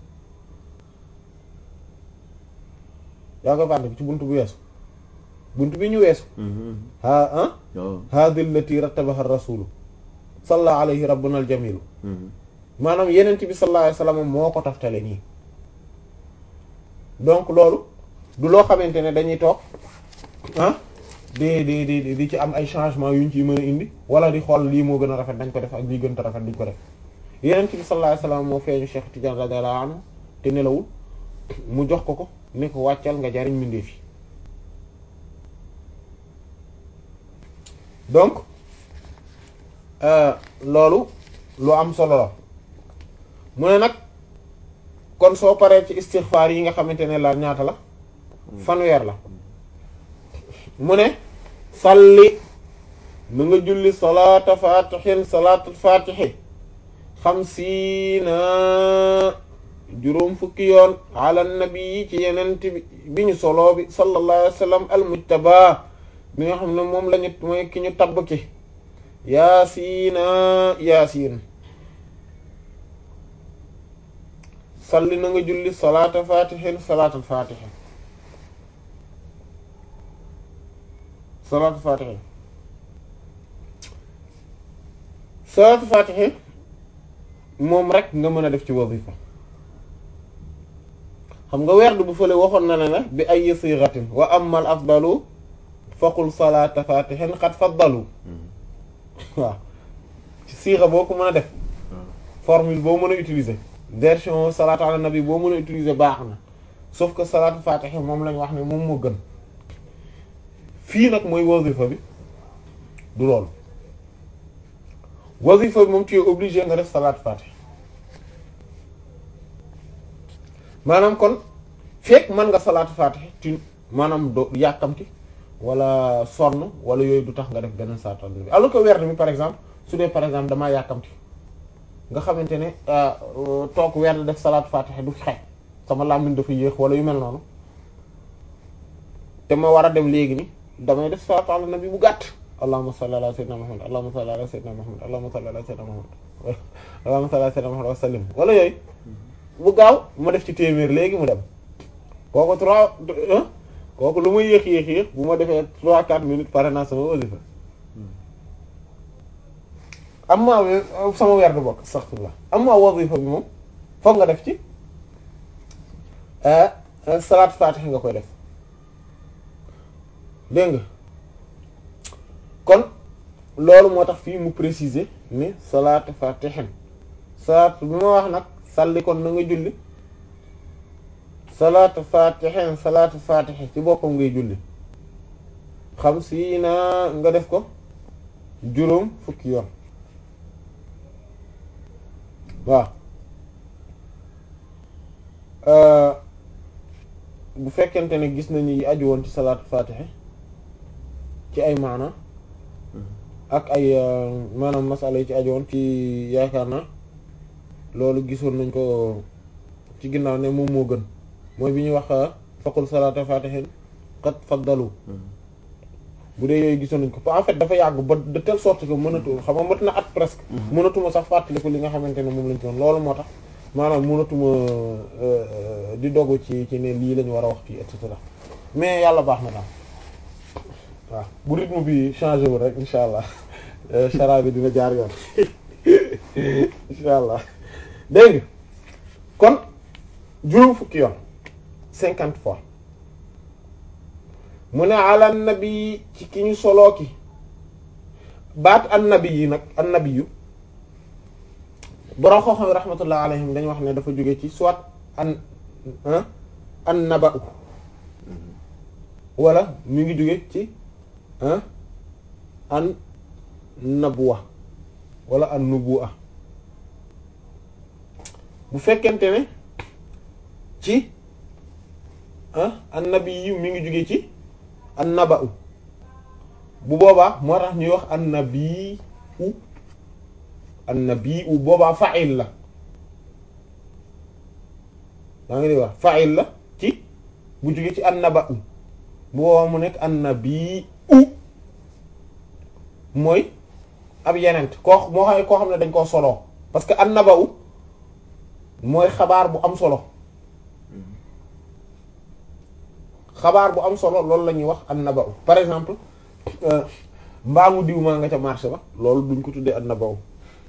yaa ko fànn ci buntu bu weesu buntu bi ñu weesu ha hada allati rattabaha ar-rasul sallallahu alayhi rabbuna al-jamilu maanaam yenent bi sallallahu alayhi wasallam moo ko taftale nii donc loolu du loo xamante ne dañuy toog ah di di di di ci am ay changement yuñ ci mën a indi wala di xool lii moo gën a rafet dañ ko def ak lii gën a rafet dañ ko def yenent bi sallallahu alayhi wasallam moo feeñu Cheikh Tidiane radiyallahu anhu te nelawul mu jox ko ko ni ko wàccal nga jariñ mbindeef yi donc loolu lu am solo la mu ne nag kon soo paree ci istighfar yi nga xamante ne la ñaata la fanweer la mu ne salli na nga julli salaata fatihin salaatul fatihi xamsiina juróom fukki yoon ala nabi ci yenent bi bi ñu soloo bi sallallahu alayhi wa sallam al mujtaba bi nga xam ne moom lañu mooy ki ñu tabb ki yaasiina yaasiin salli na nga julli salaata fatihin salaatul fatihi salaatu fatihi salaatu fatihi moom rek nga mën a def ci wazifa xam nga werd bu fële waxoon na ne ne bi ay sigatin wa amal afdalu faqul salaata fatihin qad faddalu waaw ci siixa boo ko mën a def formule boo mën a utiliser version salaatu ala nabi boo mën a utiliser baax na sauf que salaatu fatiha moom lañ wax ne moom moo gën fii nag mooy wazifa bi du loolu wazifa bi moom tu es obligé nga def salaatu fatiha maanaam kon fekk mën nga salaatu fatiha tu maanaam do yàkkamti wala sonn wala yooyu du tax nga def beneen salaatu ala nabi alors que werd mi par exemple su dee par exemple damaa yàkkamti nga xamante ne toog werd def salaatu fatiha du xej sama làmmiñ dafa yéex wala yu mel noonu te ma war a dem léegi ni damay def salaatu ala nabi bu gàtt allahumma salli ala sayyidina muhammad allahumma salli ala sayyidina muhammad allahumma salli ala sayyidina muhammad allahumma salli ala sayyidina muhammad wa sallim wala yooyu bu gaaw ma def ci téeméer léegi mu dem kooku trois kooku lu muy yéex yéex yéex bu ma defee trois quatre minutes pare naa sama wasifa am maa sama werd bokk astaghfirullah am maa wasifa bi moom foog nga def ci salaat fatiha nga koy def dégg nga kon loolu moo tax fii mu préciser ni salaat fatihin salaat bi ma wax nag salli kon na nga julli salaat fatihin salaat fatihi ci boppam ngay julli xam si na nga def ko juróom fukki yoon waaw bu fekkente ne gis nañu yi aju woon ci salaatu fatiha ci ay maana ak ay maanaam masala yi ci aju woon ci yaakaar na loolu gisoon nañ ko ci ginnaaw ne moom moo gën mooy bi ñuy wax faqul salaatu fatiha qad faddalu bu dee yooyu gisoon nañ ko en fait dafa yàgg ba de telle sorte que mënatu xam nga mat na at presque mënatuma sax fàttaliku li nga xamante ne moom lañ ci woon loolu moo tax maanaam mënatuma di dogu ci ci ne lii lañu war a wax fii et cetera mais yàlla baax na daal waaw bu rythme bi changé wul rek insha allah chara bi dina jaar yoon insha allah dégg nga kon juróom fukki yoon cinquante fois mu ne ala nabi ci ki ñu soloo ki baat an nabi yi nag an nabi yu borom xooxam rahmatullah alayhim dañu wax ne dafa jóge ci soit an an naba u wala mi ngi jóge ci an nabwa wala an nubuwa bu fekkente ne ci an nabi yu mi ngi jóge ci an naba u bu boobaa moo tax ñuy wax an nabi u annabi u boobaa fa'il la daa ngi di wax fa'il la ci bu jógee ci annaba u bu boobaa mu nekk annabi u mooy ab yenent koo moo xam koo xam ne dañ koo soloo parce que annaba u mooy xabaar bu am solo xabaar bu am solo loolu la ñuy wax annaba u par exemple mbaamu diw maa nga ca marché ba loolu duñ ko tuddee annaba u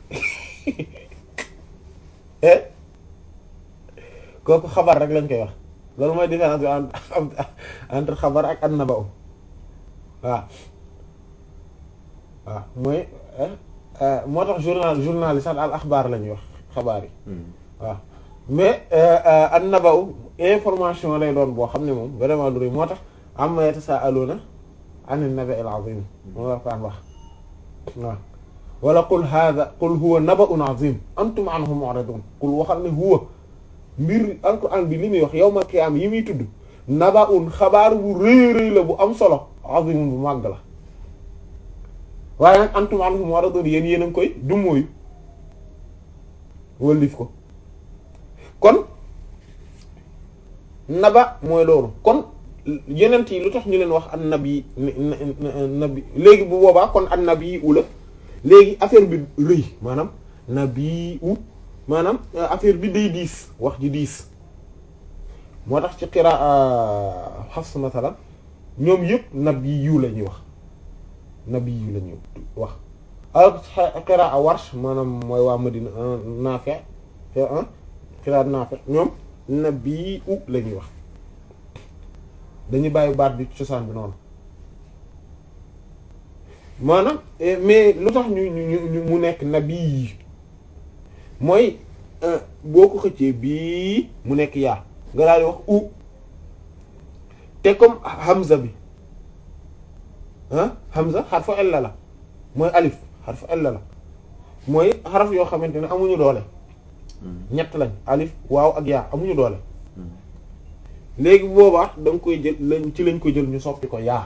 kooku xabar rek lañ koy wax loolu mooy différence bi entre xabar ak annaba u waaw waaw mooy moo tax journal journal yi sax al axbaar la ñuy wax xabaar yi waaw mais annaba u information lay doon boo xam ne moom vraiment lu rëy moo tax amma yatasaaluna an an-nabi al-azim moo la kaan wax waaw wala qul hada qul huwa naba'un azim antum anhu mu'ridun qul waxal ne huwa mbir alquran bi li muy wax yawmal qiyaama yi muy tudd naba'un xabaar bu rëy rëy la bu am solo azimun bu màgg la waaye nag antum anhu mu'ridun yéen yéen a ngi koy dummóoyu wallif ko kon naba mooy loolu kon yenent yi lu tax ñu leen wax an nabi nabi léegi bu boobaa kon an nabi ula léegi affaire bi rëy maanaam nabi u maanaam affaire bi day diis wax ji diis moo tax ci qiraa Hafs masalan ñoom yëpp nabi yu la ñuy wax nabi yu la ñuy wax alors qiraa Warsh maanaam mooy waa Madina Naafi' qiraa Naafi' ñoom nabi u la ñuy wax dañuy bàyyi baat bi cosaan bi noonu maanaam mais lu tax ñu ñu mu nekk nabi yi mooy boo ko xëccee bii mu nekk yaa nga daal di wax u te comme hamza bi ah hamza xarfu illa la mooy alif xarfu illa la mooy xaraf yoo xamante ne amuñu doole ñett lañ alif waaw ak yaa amuñu doole léegi boobaa da nga koy jël lañ ci lañ ko jël ñu soppi ko yaa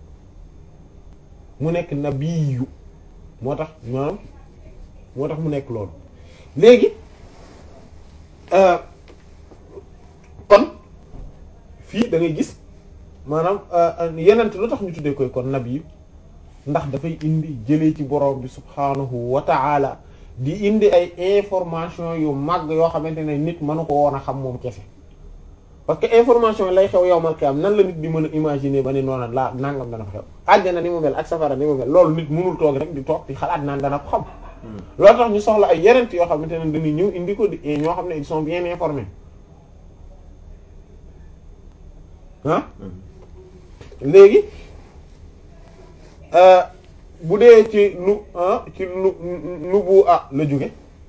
mu nekk nabiyu moo tax maanaam moo tax mu nekk loolu léegi kon fii da ngay gis maanaam yenent lu tax ñu tuddee koy kon nabiyu ndax dafay indi jëlee ci borom bi subhaanahu wa ta'ala di indi ay information yu mag yoo xamante ne nit mënu ko woon a xam moom kese parce que information lay xew yowmal qiyam nan la nit di mën a imaginer ba ni noonu laa nangam dana ko xew àjjana ni mu mel ak safara ni mu mel loolu nit mënul toog rek di toog di xalaat naan dana ko xam loolu tax ñu soxla ay yenent yoo xamante ne dañuy ñëw indi ko di ñoo xam ne ils sont bien informés ah léegi bu dee ci lu ci lu nubu a la jóge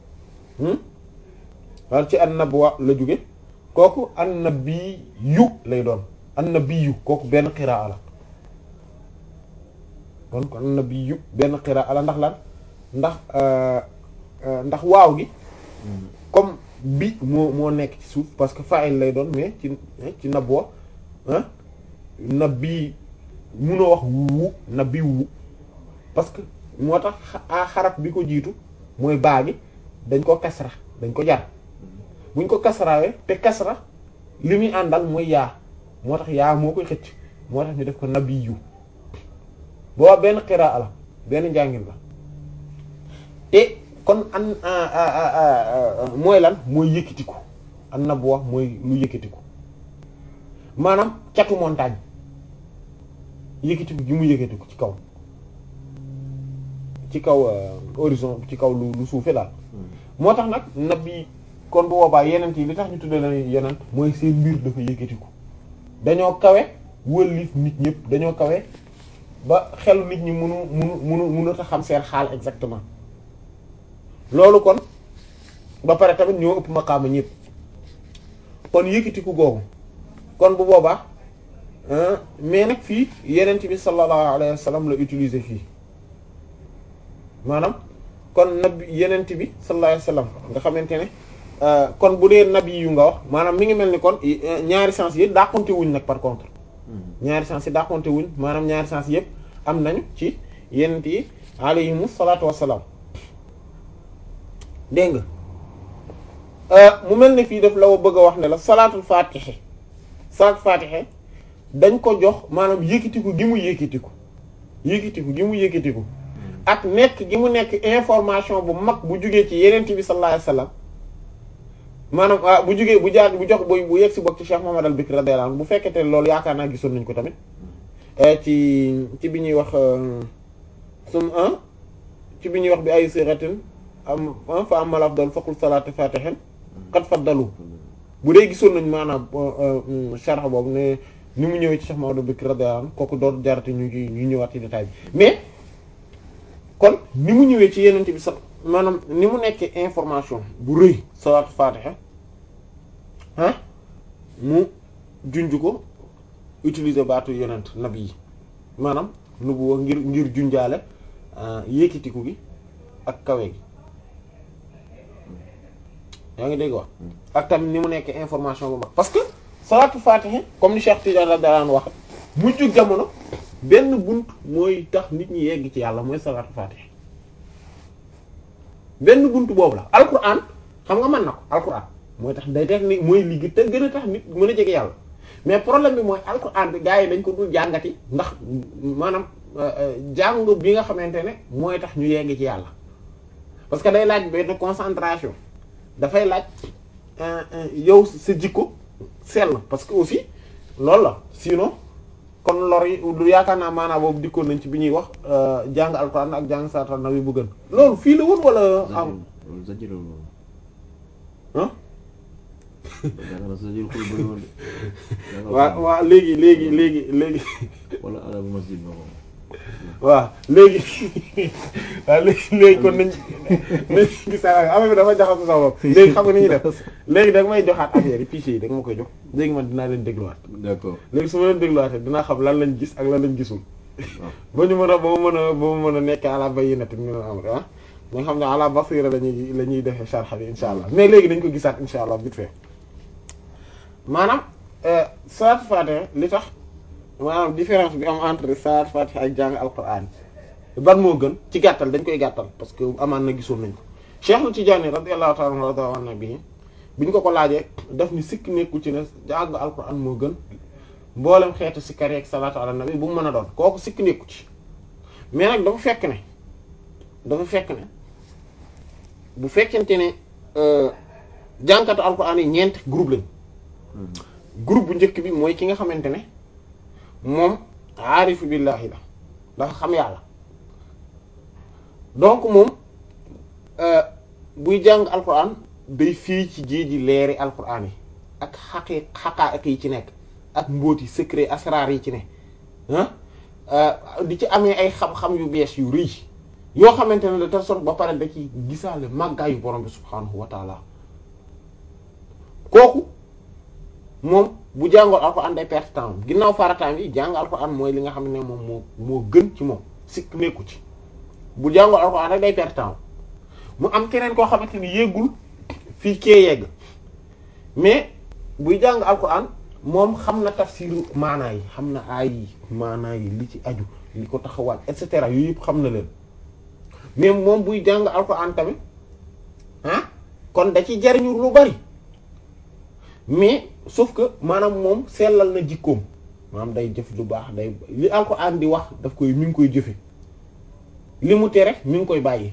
wala ci annabwa la jóge kooku annabiyu lay doon annabiyu kooku benn qiraa la kon kon annabiyu benn qiraa la ndax lan ndax ndax waaw gi comme bi moo moo nekk ci suuf parce que fa'il lay doon mais ci ci nabwa nabi munoo wax wu nabi wu parce que moo tax a xaraf bi ko jiitu mooy baa gi dañ ko kasra dañ ko jar buñ ko kasrawee te kasra li muy àndal mooy yaa moo tax yaa moo koy xëcc moo tax ñu def ko nabiyu boo benn qiraa la benn njàngin la te kon an mooy lan mooy yëkkatiku an nabwa mooy lu yëkkatiku maanaam catu montagne yëkkatiku gi mu yëkkatiku ci kaw ci kaw horizon ci kaw lu lu suufe daal moo tax nag nabi kon bu boobaa yenent yi li tax ñu tuddee la yenent mooy seen mbir dafa yëkkatiku dañoo kawe wëlif nit ñëpp dañoo kawe ba xelu nit ñi munu munu munu mënut a xam seen xaal exactement loolu kon ba pare tamit ñoo ëpp maqaama ñëpp kon yëkkatiku googu kon bu boobaa mais nag fii yenent bi sallallahu alayhi wa sallam la utiliser fii maanaam kon nabi yenent bi sallallahu alayhi wa sallam nga xamante ne kon bu dee nabi yu nga wax maanaam mi ngi mel ni kon ñaari sens yi dàqonte wuñ nag par contre ñaari sens yi dàqonte wuñ maanaam ñaari sens yëpp am nañu ci yenent yi alayhimu salaatu wassalaam dégg nga mu mel ni fii daf la bëgg a wax ne la salaatul fatixe salaatul fatixe dañ ko jox maanaam yëkkatiku gi mu yëkkatiku yëkkatiku gi mu yëkkatiku ak nekk gi mu nekk information bu mag bu jugee ci yenent bi sallallahu alayhi wasallam maanaam bu jugee bu jaar bu jox bu bu yegg si bokk ci Cheikh Muhammad al-Bikr radiyallahu anhu bu fekkete loolu yaakaar naa gisoon nañ ko tamit ci ci bi ñuy wax sum ci bi ñuy wax bi ay siratin am fa amal afdal faqul salaatu fatihin qad faddalu bu dee gisoon nañ maanaam sharh boobu ne ni mu ñëwee ci Cheikh Muhammad al-Bikr radiyallahu anhu kooku doon jarate ñu ci ñu ñëwaat ci détail bi mais kon ni mu ñëwee ci yenente bi sax maanaam ni mu nekkee information bu rëy salaatu fatiha ah mu junj ko utiliser baatu yenent nabi yi maanaam nubuwa ngir ngir junjaale yékkitiku gi ak kawe gi yaa ngi dégg wax ak tamit ni mu nekkee information bu mag parce que salaatu fatiha comme ni Cheikh Tidiane radiyallahu anhu wax mujj jamono benn bunt mooy tax nit ñi yegg ci yàlla mooy salaatu fatiha benn bunt boobu la alquran xam nga mën na ko alquran mooy tax day tax ni mooy li te gën a tax nit mën a jege yàlla mais problème bi mooy alquran bi gars yi dañ ko dul jàngati ndax maanaam jàng bi nga xamante ne mooy tax ñu yegg ci yàlla parce que day laaj benn concentration dafay laaj yow sa jikko sell parce que aussi loolu la sinon kon lor yi du yaakaar naa maanaam boobu dikkoon nañ ci bi ñuy wax jàng alxuraan ak jàng saatal na wi bu gën loolu fii la woon wala am ah waaw waaw léegi léegi léegi léegi wala alabu masjid ma waaw léegi waaw léegi léegi kon nañ nañ gis affaire bi dafa jaxasoo sama bopp léegi xam nga ni ñuy def léegi da nga may joxaat affaire yi fichier yi da nga ma koy jox léegi man dinaa leen dégluwaat d'accord léegi su ma leen dégluwaatee dinaa xam lan lañ gis ak lan lañ gisul ba ñu mën a ba mu mën a ba mu mën a nekk ala bayyinatin min al-amr ah nga xam ne ala basira lañuy la ñuy defee sharh bi insha allah mais léegi dañ ko gisaat insha allah vite fait maanaam salaatu fatiha li tax maanaam différence bi am entre salaatu fatiha ak jàng alquran ban moo gën ci gàttal dañ koy gàttal parce que amaan na gisoon nañ ko Cheikh Tidiane radiyallahu ta'ala anhu rada an nabi bi ñu ko ko laajee daf ni sikk nekku ci ne jàng alquran moo gën mboolem xeetu sikkar ak salaatu ala nabi bu mu mën a doon kooku sikk nekku ci mais nag dafa fekk ne dafa fekk ne bu fekkente ne jànkatu alquran yi ñeenti groupe lañ groupe bu njëkk bi mooy ki nga xamante ne moom aarifu billahi la dafa xam yàlla donc moom buy jàng alquran day fii ci géeji leeri alquran yi ak xaqi xaqaa'iq yi ci nekk ak mbóoti secret asrar yi ci ne ah di ci amee ay xam-xam yu bees yu rëy yoo xamante ne de telle sorte ba pare da ci gisaale màggaayu borom bi subhaanahu wa taala kooku moom bu jàngoon alxuraan day perte temps ginnaaw farataam yi jàng alxuraan mooy li nga xam ne moom moo moo gën ci moom sikk nekku ci bu jàngoon alxuraan rek day perte temps mu am keneen koo xamante ni yéegul fii kee yegg mais buy jàng alxuraan moom xam na tafsiru maanaa yi xam na aay yi maanaa yi li ci aju li ko taxawaat et cetera yooyu yëpp xam na leen mais moom buy jàng alxuraan tamit ah kon da ci jariñu lu bari mais sauf que maanaam moom sellal na jikkoom maanaam day jëf lu baax day li alxuraan di wax daf koy mi ngi koy jëfe li mu tere mi ngi koy bàyyi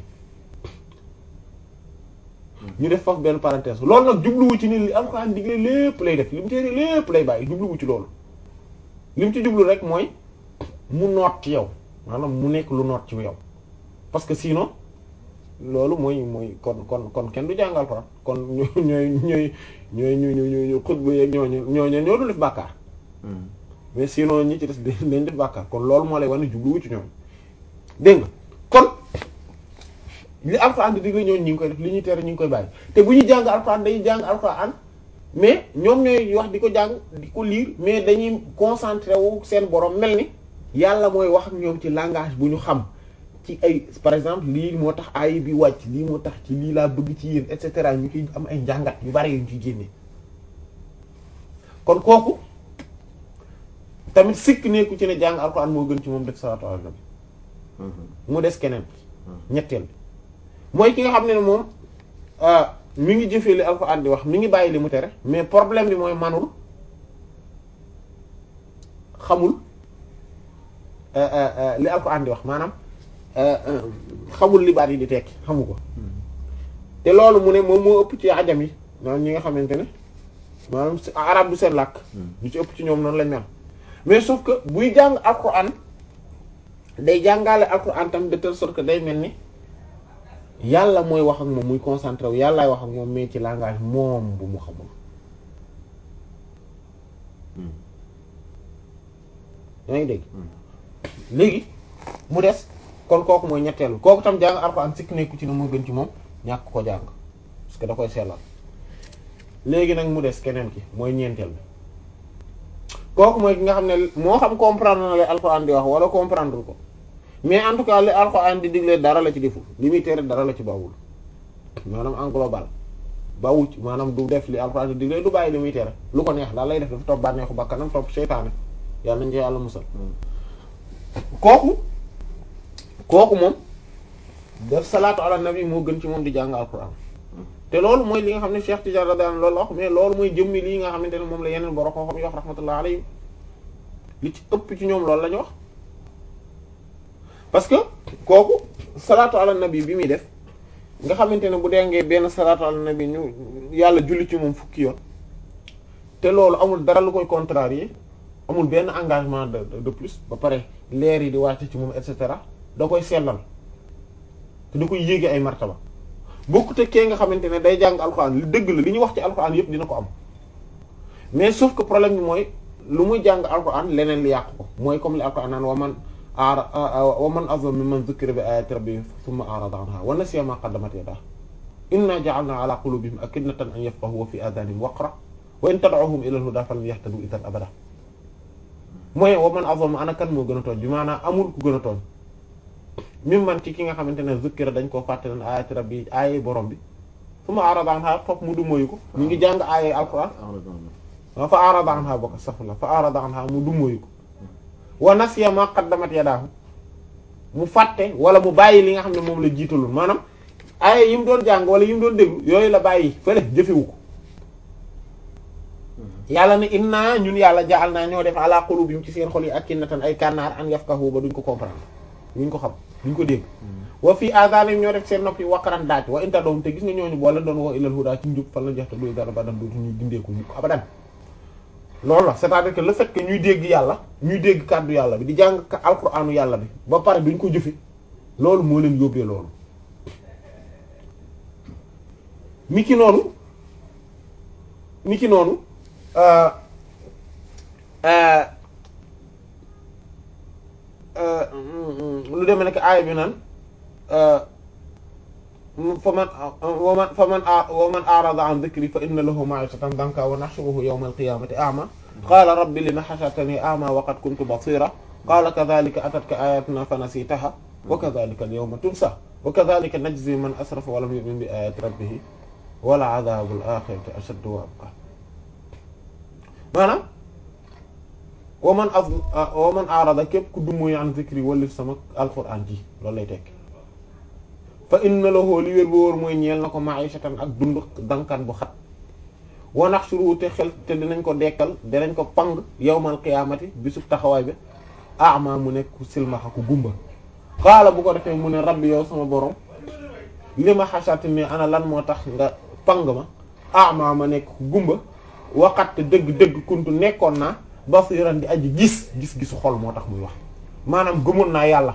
ñu def foofu benn parenthèse loolu nag jubluwu ci ni li alxuraan digle lépp lay def li mu tere lépp lay bàyyi jubluwu ci loolu li mu ci jublu rek mooy mu noot ci yow maanaam mu nekk lu noot ci yow parce que sinon loolu mooy mooy kon kon kon kenn du jàng alxuraan kon ñooy ñooy ñooy ñooy ñu ñu ñu ñu xutba yeeg ñooñu ñooñu ñoo du def bàkkaar mais sinon ñi ci des dañ def bàkkaar kon loolu moo lay wane jubluwu ci ñoom dégg nga kon li alxuraan di digle ñooñu ñu ngi koy def li ñuy tere ñu ngi koy bàyyi te bu ñuy jàng alxuraan dañuy jàng alxuraan mais ñoom ñooy wax di ko jàng di ko lire mais dañuy concentré wu seen borom mel ni yàlla mooy wax ak ñoom ci langage bu ñu xam ci ay par exemple lii moo tax aay bi wàcc lii moo tax ci lii laa bëgg ci yéen et cetera ñu ciy am ay njàngat yu bari yu ñu ciy génne kon kooku tamit sikk nekku ci ne jàng alxuraan moo gën ci moom def salaatu ala nabi mu des keneen ñetteel bi mooy ki nga xam ne ne moom mi ngi jëfee li alxuraan di wax mi ngi bàyyi li mu tere mais problème bi mooy manul xamul li alxuraan di wax maanaam xamul li baat yi di tekki xamu ko te loolu mu ne moom moo ëpp ci ajam yi maanaam ñi nga xamante ne maanaam arab du seen làkk ñu ci ëpp ci ñoom noonu lañ mel mais sauf que buy jàng alxuraan day jàngale alxuraan tam de telle sorte que day mel ni yàlla mooy wax ak moom muy concentré wu yàllaay wax ak moom mais ci langage moom bu mu xamul yaa ngi dégg léegi mu des kon kooku mooy ñetteelu kooku tam jàng alxuraan sikk nekku ci ne moo gën ci moom ñàkk ko jàng parce que da koy sellal léegi nag mu des keneen ki mooy ñeenteel bi kooku mooy ki nga xam ne moo xam comprendre na li alxuraan di wax wala comprendre ko mais en tout cas li alxuraan di digle dara la ci deful li muy tere dara la ci bawul maanaam en global bawul ci maanaam du def li alxuraan di digle du bàyyi li muy tere lu ko neex daal lay def dafa topp bànneexu bakkanam topp seytaane yàlla nañ ci yàlla musal kooku kooku moom def salaatu ala nabi moo gën ci moom di jàng alxuraan te loolu mooy li nga xam ne Cheikh Tidiane radiyallahu anhu loolu wax mais loolu mooy jëmmi lii nga xamante ne moom la yeneen borom xam-xam yi wax rahmatullah alayhi li ci ëpp ci ñoom loolu la ñu wax parce que kooku salaatu ala nabi bi muy def nga xamante ne bu dengee benn salaatu ala nabi ñu yàlla julli ci moom fukki yoon te loolu amul dara lu koy contrarier amul benn engagement de de plus ba pare leer yi di wàcc ci moom et cetera da koy sellal te da koy yéege ay martaba bokkute kee nga xamante ne day jàng alxuraan li dëgg la li ñuy wax ci alxuraan yëpp dina ko am mais sauf que problème bi mooy lu muy jàng alxuraan leneen li yàq ko mooy comme li alxuraan naan wa man ara wa man azlamu mimman dhukkira bi ayati rabbihi thumma a'rada anha wa nasiya ma qaddamat yadahu inna ja'alna ala qulubihim akinnatan an yafqahu wa fi adhanihim waqra wa in tad'uhum ila al-huda falan yahtadu idhan abada mooy wa man azlamu ana kan moo gën a tooñ bi maanaam amul ku gën a tooñ mimman ci ki nga xamante ne dhukkira dañ koo fàtte leen ayati rabbi aaye borom bi thumma a'rada anha foofu mu du moyu ko ñu ngi jàng aaye alquran wa fa a'rada anha bokk astaghfirullah fa a'rada anha mu du moyu ko wa nasiya ma qaddamat yadaahu mu fàtte wala mu bàyyi li nga xam ne moom la jiitaloon maanaam ay yi mu doon jàng wala yi mu doon déglu yooyu la bàyyi fële jëfewu ko yàlla ne inna ñun yàlla jaal naa ñoo def ala qulubihim ci seen xol yi akinnatan ay kànnaar an yafqahu ba duñ ko comprendre duñ ko xam duñ ko dégg wa fii adanihim ñoo def seen nopp yi waqaran daaj wa inta doom te gis nga ñooñu boo leen doon woo ilal huda ci njub fan la joxte doy dara ba dan dootu ñuy dindeeku mukk abadan loolu la c'est-à-dire que le fait que ñuy dégg yàlla ñuy dégg kàddu yàlla bi di jàng alquranu yàlla bi ba pare duñ ko jëfe loolu moo leen yóbbee loolu mi ki noonu mi ki noonu lu demee nekk aaya bi naan fa man wa man fa man wa man a'rada an dhikri fa inna lahu ma'ishatan danka wa nahshuruhu yawma al-qiyamati a'ma qala rabbi lima hashartani a'ma wa qad kuntu basira qala kadhalika atatka ayatuna fanasitaha wa kadhalika al-yawma tunsa wa kadhalika najzi man asrafa wa lam yu'min bi ayati rabbih wala adhabul akhirati ashaddu wa abqa maanaam wa man af wa man a'rada képp ku dummuy an dhikri walif sama alquran ji loolu lay tekk fa inna lahu li wér bu wóor mooy ñeel na ko ma'ishatan ak dund dankan bu xat wa nahshuru te xel te dinañ ko dekkal dinañ ko pang yawmal qiyaamati bisub taxawaay bi a'ma mu nekk ku silmaxa ku gumba xaala bu ko defee mu ne rabbi yow sama borom li ma xasati ni ana lan moo tax nga pang ma a'ma ma nekk ku gumba waxat dëgg-dëgg kuntu nekkoon naa basiran di aji gis gis-gisu xol moo tax muy wax maanaam gëmoon naa yàlla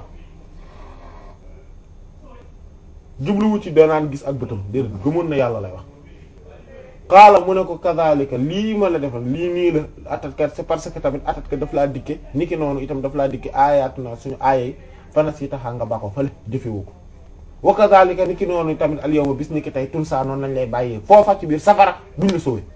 jubluwu ci danaan gis ak bëtam déedéet gëmoon na yàlla lay wax xaala mu ne ko kazalika lii ma la defal lii nii la atatkat c'est parce que tamit atatkat daf laa dikke niki noonu itam daf laa dikke aayaatu na suñu aayay fana si taxaa nga bako fale jëfewu ko wa kazalika niki noonu tamit al yawma bis niki tey tunsa noonu lañ lay bàyyee foofa ci biir safara duñ la sowee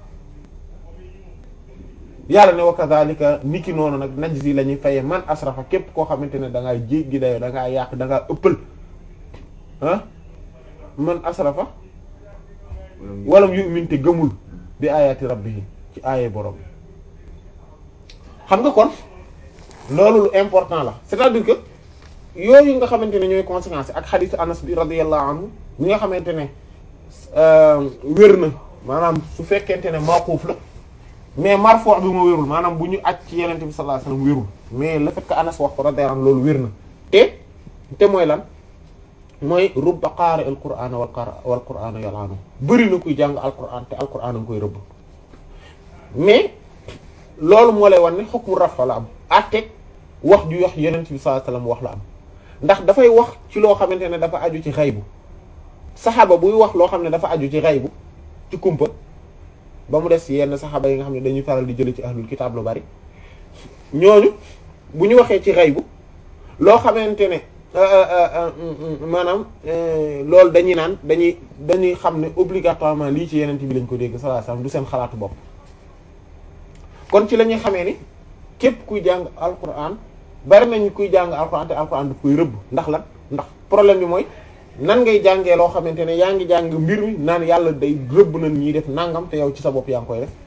yàlla ne wa kazalika niki noonu nag najzi la ñuy fayee man asrafa képp koo xamante ne da ngaa jéggi dayoo da ngaa yàq da ngaa ëppal ah man asrafa walam yu'min te gëmul bi ayati rabbihi ci aaye borom xam nga kon loolu lu important la c'est-à-dire que yooyu nga xamante ne ñooy conséquences ak xadiis Anas bi radiyallahu anhu ñi nga xamante ne wér na maanaam su fekkente ne mawquf la mais marfu' bi moo wérul maanaam bu ñu aj ci yenente bi sallallahu alayhi wasallam wérul mais le fait que Anas wax ko radiyallahu anhu loolu wér na te te mooy lan mooy rubba qaari al qur'aan wal wal qur'aan yal'anu bëri na kuy jàng alquran te alquran a nga koy rëbb mais loolu moo lay wan ne hukmu rafa la am àtteeg wax ju wax yenent bi sallallahu alayhi wasallam wax la am ndax dafay wax ci loo xamante ne dafa aju ci xaybu saxaaba buy wax loo xam ne dafa aju ci xaybu ci kumpa ba mu des yenn saxaaba yi nga xam ne dañuy faral di jële ci ahlul kitaab lu bari ñooñu bu ñu waxee ci xaybu loo xamante ne maanaam loolu dañuy naan dañuy dañuy xam ne obligatoirement lii ci yeneen bi lañ ko dégg sallallahu alayhi wasallam du seen xalaatu bopp kon ci la ñuy xamee ni képp kuy jàng alquran bari nañu kuy jàng alquran te alquran daf koy rëbb ndax lan ndax problème bi mooy nan ngay jàngee loo xamante ne yaa ngi jàng mbir mi naan yàlla day rëbb na ñiy def nangam te yow ci sa bopp yaa ngi koy def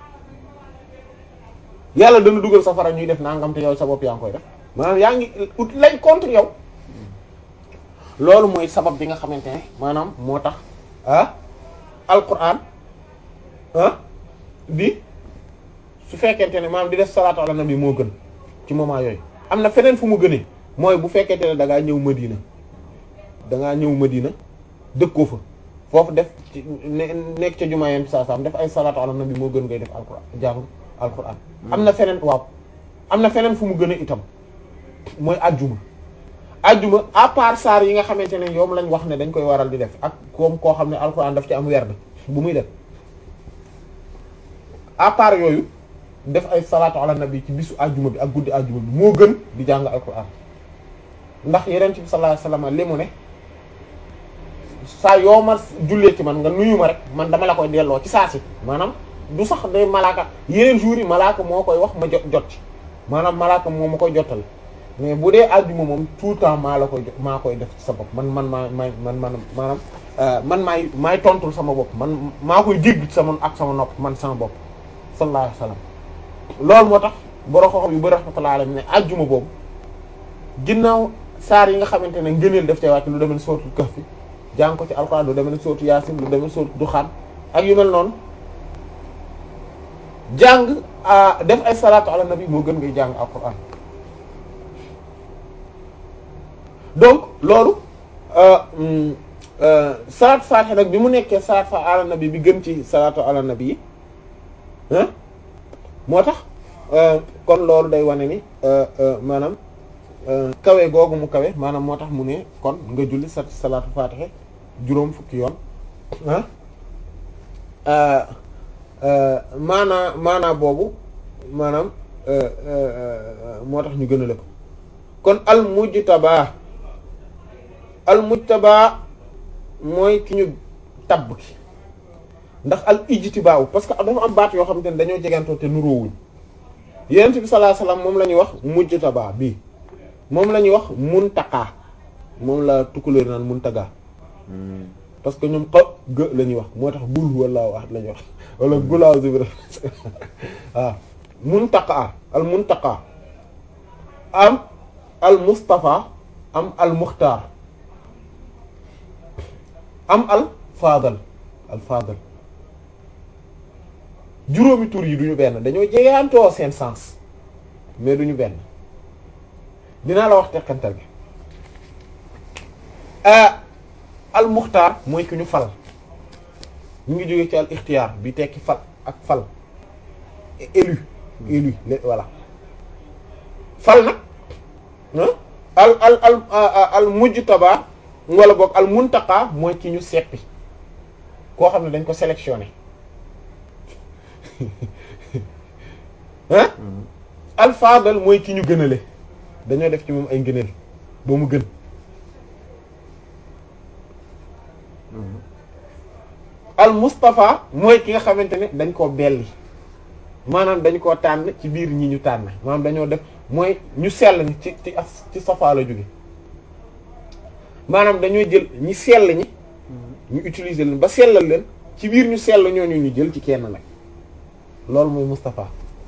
yàlla dana dugal safara ñuy def nangam te yow sa bopp yaa ngi koy def maanaam yaa ngi ut lay contre yow loolu mooy sabab bi nga xamante ne maanaam moo tax ah alquran ah bi su fekkente ne maanaam di def salaatu ala nabi moo gën ci moment yooyu am na feneen fu mu gënee mooy bu fekkente ne da ngaa ñëw Madina da ngaa ñëw Madina dëkkoo fa foofu def ci nekk ca jumaa yeen saa saam def ay salaatu ala nabi moo gën ngay def alquran jàng alquran am na feneen waaw am na feneen fu mu gën a itam mooy ajjuma ajjuma à part saar yi nga xamante ne yoom lañ wax ne dañ koy waral di def ak koom koo xam ne alxuraan daf ci am werd bu muy def à part yooyu def ay salaatu ala nabi ci bisu ajjuma bi ak guddi ajjuma bi moo gën di jàng alxuraan ndax yeneen bi sallallahu alayhi wasallam li mu ne saa yoo ma jullee ci man nga nuyu ma rek man dama la koy delloo ci saa si maanaam du sax day malaaka yeneen jours yi malaaka moo koy wax ma jot jot ci maanaam malaaka moo ma koy jotal mais bu dee àjjuma moom tout le temps maa la koy maa koy def ci sa bopp man man maa may man man maanaam man maay maay tontul sama bopp man maa koy dégg sama ak sama nopp man sama bopp sallallahu alayhi wasallam loolu moo tax borom xam-xam yu bari rahmatullahi alayhi ne àjjuma boobu ginnaaw saar yi nga xamante ne ngëneel def cee wàcc lu demee sootul Kahf jàng ko ci alxuraan lu demee sootu Yaasin lu demee sootu Duxaan ak yu mel noonu jàng def ay salaatu ala nabi moo gën ngay jàng alxuraan donc loolu salaatu faatiha nag bi mu nekkee salaatu ala nabi bi gën ci salaatu ala nabi yi moo tax kon loolu day wane ni maanaam kawe googu mu kawe maanaam moo tax mu ne kon nga julli sa salaatu faatiha juróom fukki yoon ah maanaa maanaa boobu maanaam moo tax ñu gën a lëpp kon al mujtaba al mujtaba mooy ki ñu tabb ki ndax al ijtibaaw parce que dafa am baat yoo xamante ne dañoo jegantoo te nuroowuñ yonent bi sallallahu alayhi wasallam moom la ñuy wax mujtaba bii moom la ñuy wax muntaqa moom la tukkuleer naan muntaga parce que ñoom xa gë la ñuy wax moo tax gul wala wax la ñuy wax wala gulaaw zibra waaw muntaqa al muntaqa am al mustafa am al muxtaar am al fadal al fadal juróomi tur yi duñu benn dañoo jegeantoo seen sens mais duñu benn dinaa la wax teqantal gi al muxtaar mooy ki ñu fal ñu ngi jóge ci al ixtiyaar bi tekki fal ak fal élu élu voilà fal nag al al al al mujtaba wala boog al muntaqa mooy ki ñu seppi koo xam ne dañ ko sélectionné ah al fadal mooy ki ñu gënale dañoo def ci moom ay ngëneel ba mu gën al mustafa mooy ki nga xamante ne dañ koo belli maanaam dañ koo tànn ci biir ñi ñu tànn maanaam dañoo def mooy ñu sell ñi ci ci as ci safa la jóge maanaam dañoo jël ñi sell ñi ñu utiliser leen ba sellal leen ci biir ñu sell ñooñu ñu jël ci kenn nag loolu mooy mustafa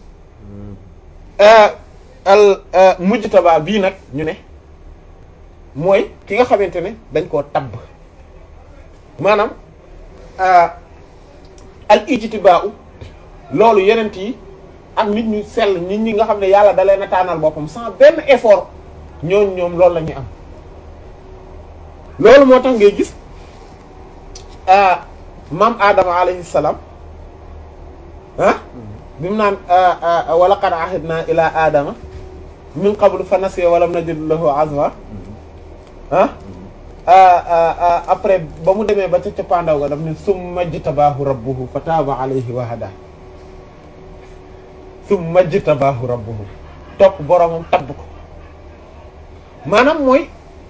al mujtaba bii nag ñu ne mooy ki nga xamante ne dañ koo tabb maanaam al ijtibaa loolu yenent yi ak nit ñu sell nit ñi nga xam ne yàlla da leen a tànnal boppam sans benn effort ñooñ ñoom loolu la ñuy am loolu moo tax ngay gis maam Adama alayhi salaam ah bi mu naan wa laqad ahidna ila Adama min qablu fa nasiya wa lam najid lahu azma ah après ba mu demee ba ca cappaandaw ga daf ne summa jtabaahu rabbuhu fa taaba alayhi wa hada summa jtabaahu rabbuhu topp boromam tabb ko maanaam mooy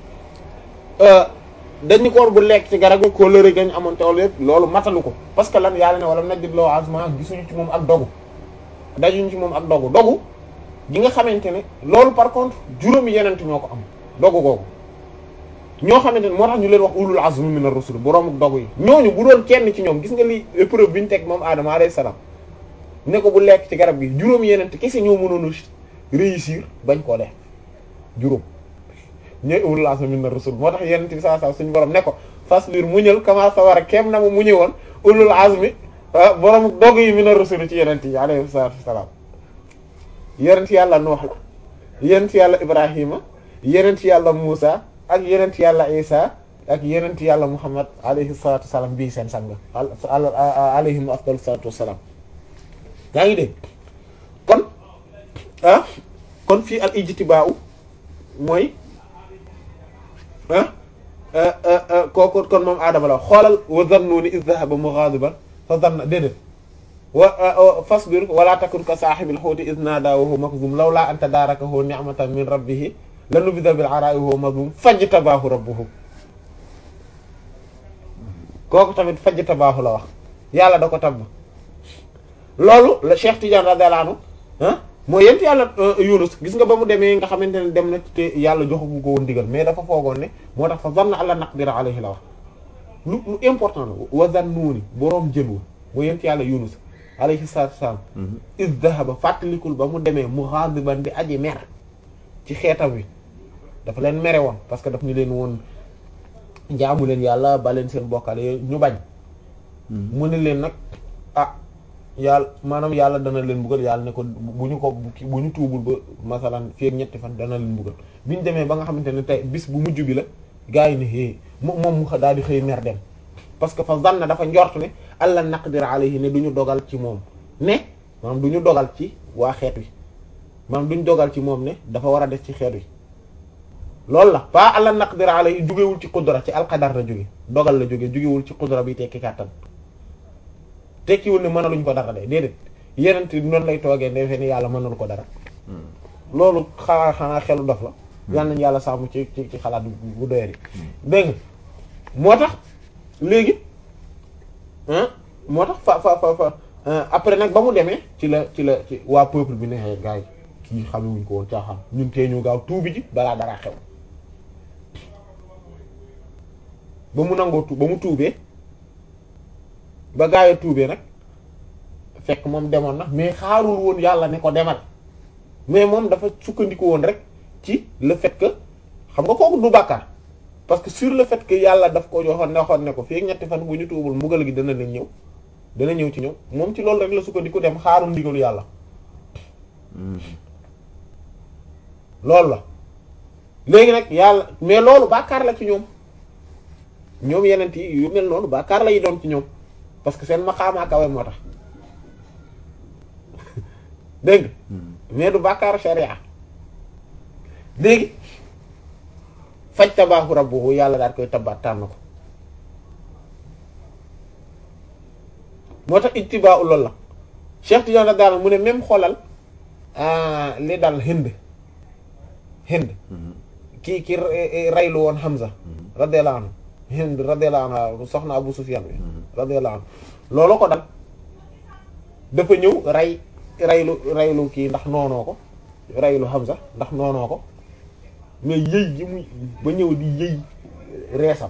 dañu ko war bu lekk ci garab gi ko lëre gañ amoon tool yëpp loolu matalu ko parce que lan yàlla ne wala najid lahu azma gisuñu ci moom ak dogu dajuñu ci moom ak dogu dogu gi nga xamante ne loolu par contre juróomi yenent ñoo ko am dogu googu ñoo xamante ne moo tax ñu leen wax ulul azmi min ar-rusul boroomu dogu yi ñooñu bu doon kenn ci ñoom gis nga li épreuve bi ñu teg moom Adama alayhi salaam ne ko bu lekk ci garab gi juróom yeneen kese ñoo mënoon a réussir bañ koo def juróom ñooy ulul azmi min ar-rusul moo tax yeneen bi saa saa suñu borom ne ko fasbir muñal kama sawara kem na mu muñe woon ulul azmi boroomu dogu yi min ar-rusul ci yeneen yi alayhi salaatu wassalaam yeneen yàlla Nuux la yeneen yàlla Ibrahima yeneen yàlla Muusa ak yenent yàlla isa ak yenent yàlla muhammad alayhi salatu wasalam bii seen sang alayhim afdalu salatu wasalam yaa ngi dégg kon ah kon fii al ijtibaa mooy ah kooku kon moom aadama la xoolal wa zannuni iz dhahaba mughadiban fa zanna déedéet wa fasbir wala takun ka saahibil huuti iz naadaa wa huwa makzum lawlaa an tadaarakahu ni'matan min rabbihi la nubida bil ara'i huwa mazmum fajtabaahu rabbuhu kooku tamit fajtabaahu la wax yàlla da ko tabb loolu la Cheikh Tidiane radiyallahu anhu ah mooy yent yàlla Yunus gis nga ba mu demee nga xamante ne dem na te yàlla joxagu ko woon digal mais dafa foogoon ne moo tax fa zanna alla naqdira alayhi la wax lu lu important la wa zannuuni boroom jën wa mooy yent yàlla Yunus alayhi salaatu wassalaam iz dhahaba fàttalikul ba mu demee mughadiban di aji mer ci xeetam wi dafa leen mere woon parce que daf ñu leen woon jaamu leen yàlla ba leen seen bokkale ñu bañ mu ne leen nag ah yàlla maanaam yàlla dana leen buggal yàlla ne ko bu ñu ko bu ñu tuubul ba masalan fii ak ñetti fan dana leen buggal bi ñu demee ba nga xamante ne tey bis bu mujj bi la gaa yi ne hé moom mu daal di xëy mer dem parce que fa zanna dafa njort ne alla naqdir alayhi ne du ñu dogal ci moom ne maanaam du ñu dogal ci waa xeet wi maanaam du ñu dogal ci moom ne dafa war a def ci xeet wi loolu la pas alla naqdir alayhi jugewul ci qudra ci alqadar la jóge dogal la jóge jugewul ci qudra bi tekki kàttan tekkiwul ne mënaluñ ko dara de déedéet yeneen noonu lay toogee defee ni yàlla mënalu ko dara loolu xanaa xanaa xelu dof la yal nañu yàlla sàmm ci ci ci xalaat bu doyari dégg nga moo tax léegi moo tax fa fa fa fa après nag ba mu demee ci la ci la ci waa peuple bi ne gars yi kii xamewuñ ko woon caaxaan ñun tee ñu gaaw tuubi ji balaa dara xew ba mu nangoo tu ba mu tuubee ba gaawee tuubee nag fekk moom demoon na mais xaarul woon yàlla ne ko demal mais moom dafa sukkandiku woon rek ci le fait que xam nga kooku du bàkkaar parce que sur le fait que yàlla daf ko joxoon ne waxoon ne ko fii ñetti fan bu ñu tuubul mbugal gi dana leen ñëw dana ñëw ci ñëw moom ci loolu rek la sukkandiku dem xaarul ndigalu yàlla loolu la léegi nag yàlla mais loolu bàkkaar la ci ñoom ñoom yeneen yi yu mel noonu bàkkaar la yi doon ci ñoom parce que seen maqaamaa kawe moo tax dégg mais du bàkkaaru sharia léegi faj tabaahu rabbuhu yàlla daal koy tabaat tànn ko moo tax ittibaa'u loolu la Cheikh Tidiane daal mu ne même xoolal li dal Hind Hind kii ki raylu woon Hamza radiyallahu anhu Hind radiyallahu anhu soxna Abu Sufyan bi radiyallahu anhu loolu ko dal dafa ñëw ray raylu raylu kii ndax noonoo ko raylu Hamza ndax noonoo ko mais yëy gi muy ba ñëw di yëy reesam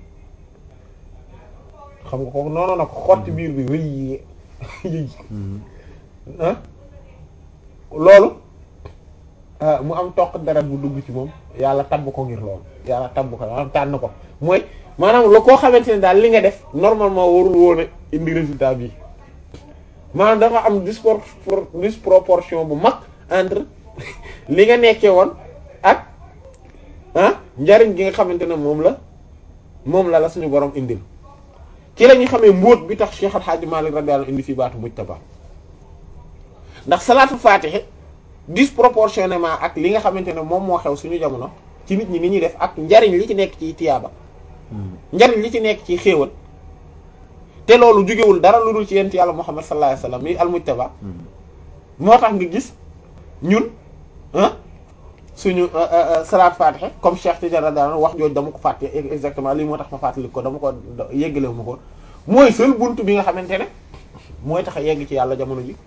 xam nga ko noonoo na ko xotti biir bi wëy yëy ah loolu mu am toq deret bu dugg ci moom yàlla tabb ko ngir loolu yàlla tabb ko maanaam tànn ko mooy maanaam la koo xamante ne daal li nga def normalement warul woon a indi résultat bi maanaam dafa am dispor disproportion bu mag entre li nga nekkee woon ak ah njariñ gi nga xamante ne moom la moom la la suñu borom indil ci la ñuy xamee mbóot bi tax Cheikh Al Hadj Malick radiyallahu indi fi baatu mujtaba ndax salaatu faatiha disproportionnément ak li nga xamante ne moom moo xew suñu jamono ci nit ñi ni ñuy def ak njariñ li ci nekk ci tiyaaba njariñ li ci nekk ci xéewal te loolu jugewul dara lu dul ci yent yàlla Muhammad sallallahu alayhi wasallam mi al mujtaba moo tax nga gis ñun ah suñu salaat fatiha comme Cheikh Tidiane radiyallahu anhu wax jooju dama ko fàtte exactement lii moo tax ma fàttali ko dama ko yeggalewu ma ko mooy seul buntu bi nga xamante ne mooy tax a yegg ci yàlla jamono ji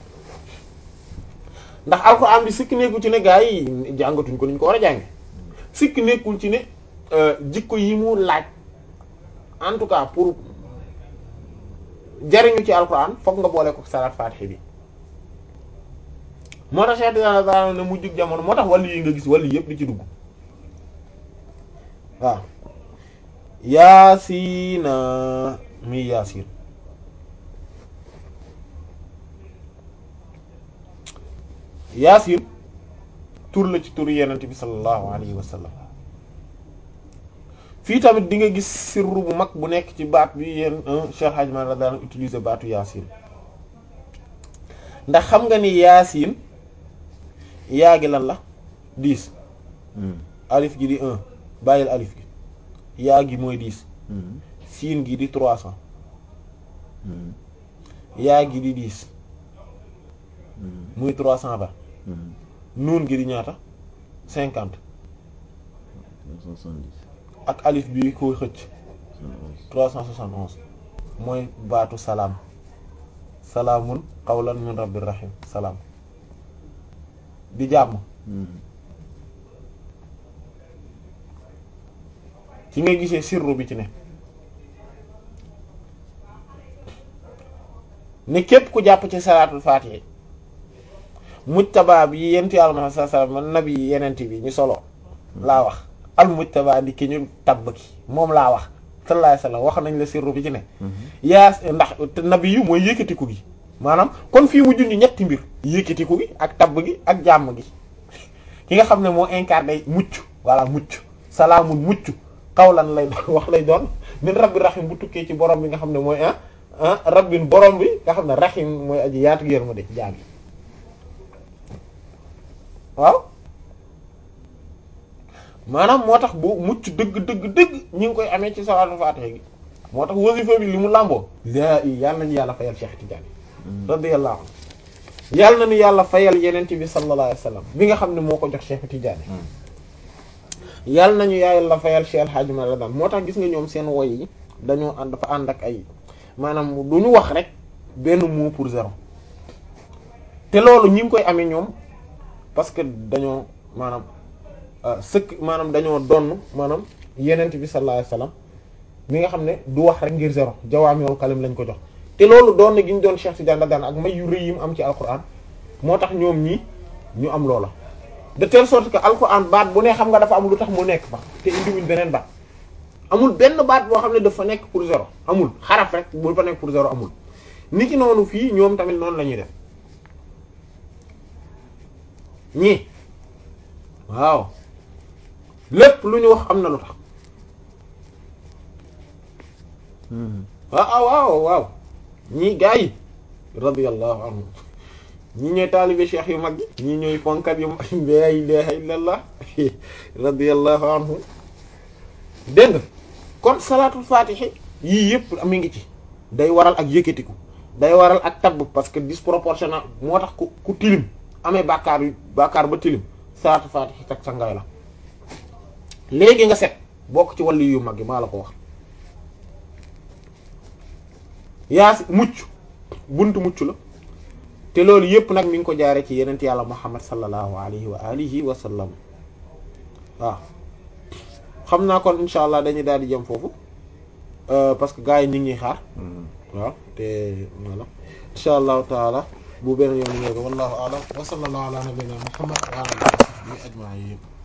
ndax alxuraan bi sikk nekkul ci ne gaa yi jàngatuñ ko niñ ko war a jànge sikk nekkul ci ne jikko yi mu laaj en tout cas pour jariñu ci alxuraan fokk nga boole ko salaat fatiha bi moo tax Cheikh Tidiane daal ne mujjug jamono moo tax wàllu yi nga gis wàllu yëpp di ci dugg waaw yaasiina mi yaasiin yaasiin tur la ci tur yenent bi sallallahu alayhi wa sallam fii tamit di nga gis sirru bu mag bu nekk ci baat bi yéen Cheikh Hadj Malick radiyallahu utiliser baatu yaasiin ndax xam nga ni yaasiin yaa gi lan la dix alif gi di un bàyyil alif gi yaa gi mooy dix siin gi di trois cents yaa gi di dix muy trois cent vingt nuun gi di ñaata cinquante ak alif bi koy xëcc trois cent soixante onze mooy baatu salaam salaamun qawlan min rabbir rahim salaam di jàmm ci ngay gisee sirru bi ci ne ne képp ku jàpp ci salaatul faatiha mujtaba bi yent yàlla ma sa sa man nabi yenent bi ñu solo laa wax al mujtaba di ki ñu tabb ki moom laa wax sallallahu alayhi wasallam wax nañ la sirru bi ci ne yaa ndax nabi yu mooy yëkkatiku gi maanaam kon fii mu junj ñetti mbir yëkkatiku gi ak tabb gi ak jàmm gi ki nga xam ne moo incarné mucc voilà mucc salaamun mucc xawlan lay doon wax lay doon min rabbi rahim bu tukkee ci borom bi nga xam ne mooy ah ah rabbin borom bi nga xam ne rahim mooy aji yaatu yërmande ci jaam yi waaw maanaam moo tax bu mucc dëgg dëgg dëgg ñi ngi koy amee ci salaatul faatiha gi moo tax wasifa bi li mu làmboo laa i yàlla nañu yàlla fayal Cheikh Tidiane radiyallahu anhu yàlla nañu yàlla fayal yenente bi sallallahu alayhi wasallam bi nga xam ne moo ko jox Cheikh Tidiane yàlla nañu yàlla fayal Cheikh El Hadj Malick daan moo tax gis nga ñoom seen woy yi dañoo ànd dafa ànd ak ay maanaam du ñu wax rek benn mot pour zéro te loolu ñi ngi koy amee ñoom parce que dañoo maanaam sëkk maanaam dañoo donn maanaam yenent bi sallallahu alayhi wasallam mi nga xam ne du wax rek ngir zéro jawaamiul kalim lañ ko jox te loolu doon na gi ñu doon Cheikh Tidiane daan ak may yu rëy yi mu am ci alquran moo tax ñoom ñii ñu am loola de telle sorte que alquran baat bu ne xam nga dafa am lu tax mu nekk ba te indiwuñ beneen baat amul benn baat boo xam ne dafa nekk pour zéro amul xaraf rek bu fa nekk pour zéro amul nit ki noonu fii ñoom tamit noonu la ñuy def ñii waaw lépp lu ñu wax am na lu tax waaw waaw waaw ñii gaa yi radiyallahu anhum ñii ñooy taalibe cheikh yu mag yi ñii ñooy fonkat yu mag la ilaha illallah radiyallahu anhum dégg nga kon salaatul faatihi yii yëpp mi ngi ci day waral ak yëkkatiku day waral ak tabb parce que disproportionnel moo tax ku ku tilim amee bàkkaar yu bàkkaar ba tilim salaatul faatihi tak sa ngaay la léegi nga set bokk ci wàllu yu mag yi maa la ko wax yaa si mucc buntu mucc la te loolu yëpp nag mi ngi ko jaare ci yenent yàlla muhammad sallallahu alayhi wa alihi wa sallam waaw xam naa kon insha allah dañuy daal di jëm foofu parce que gars yi ñu ngi xaar waaw te voilà insha allahu taala bu beneen yoon ñëw wallahu a'lam wa sallallahu ala nabiyyina muhammad wa ala alihi wa sahbihi ajma'in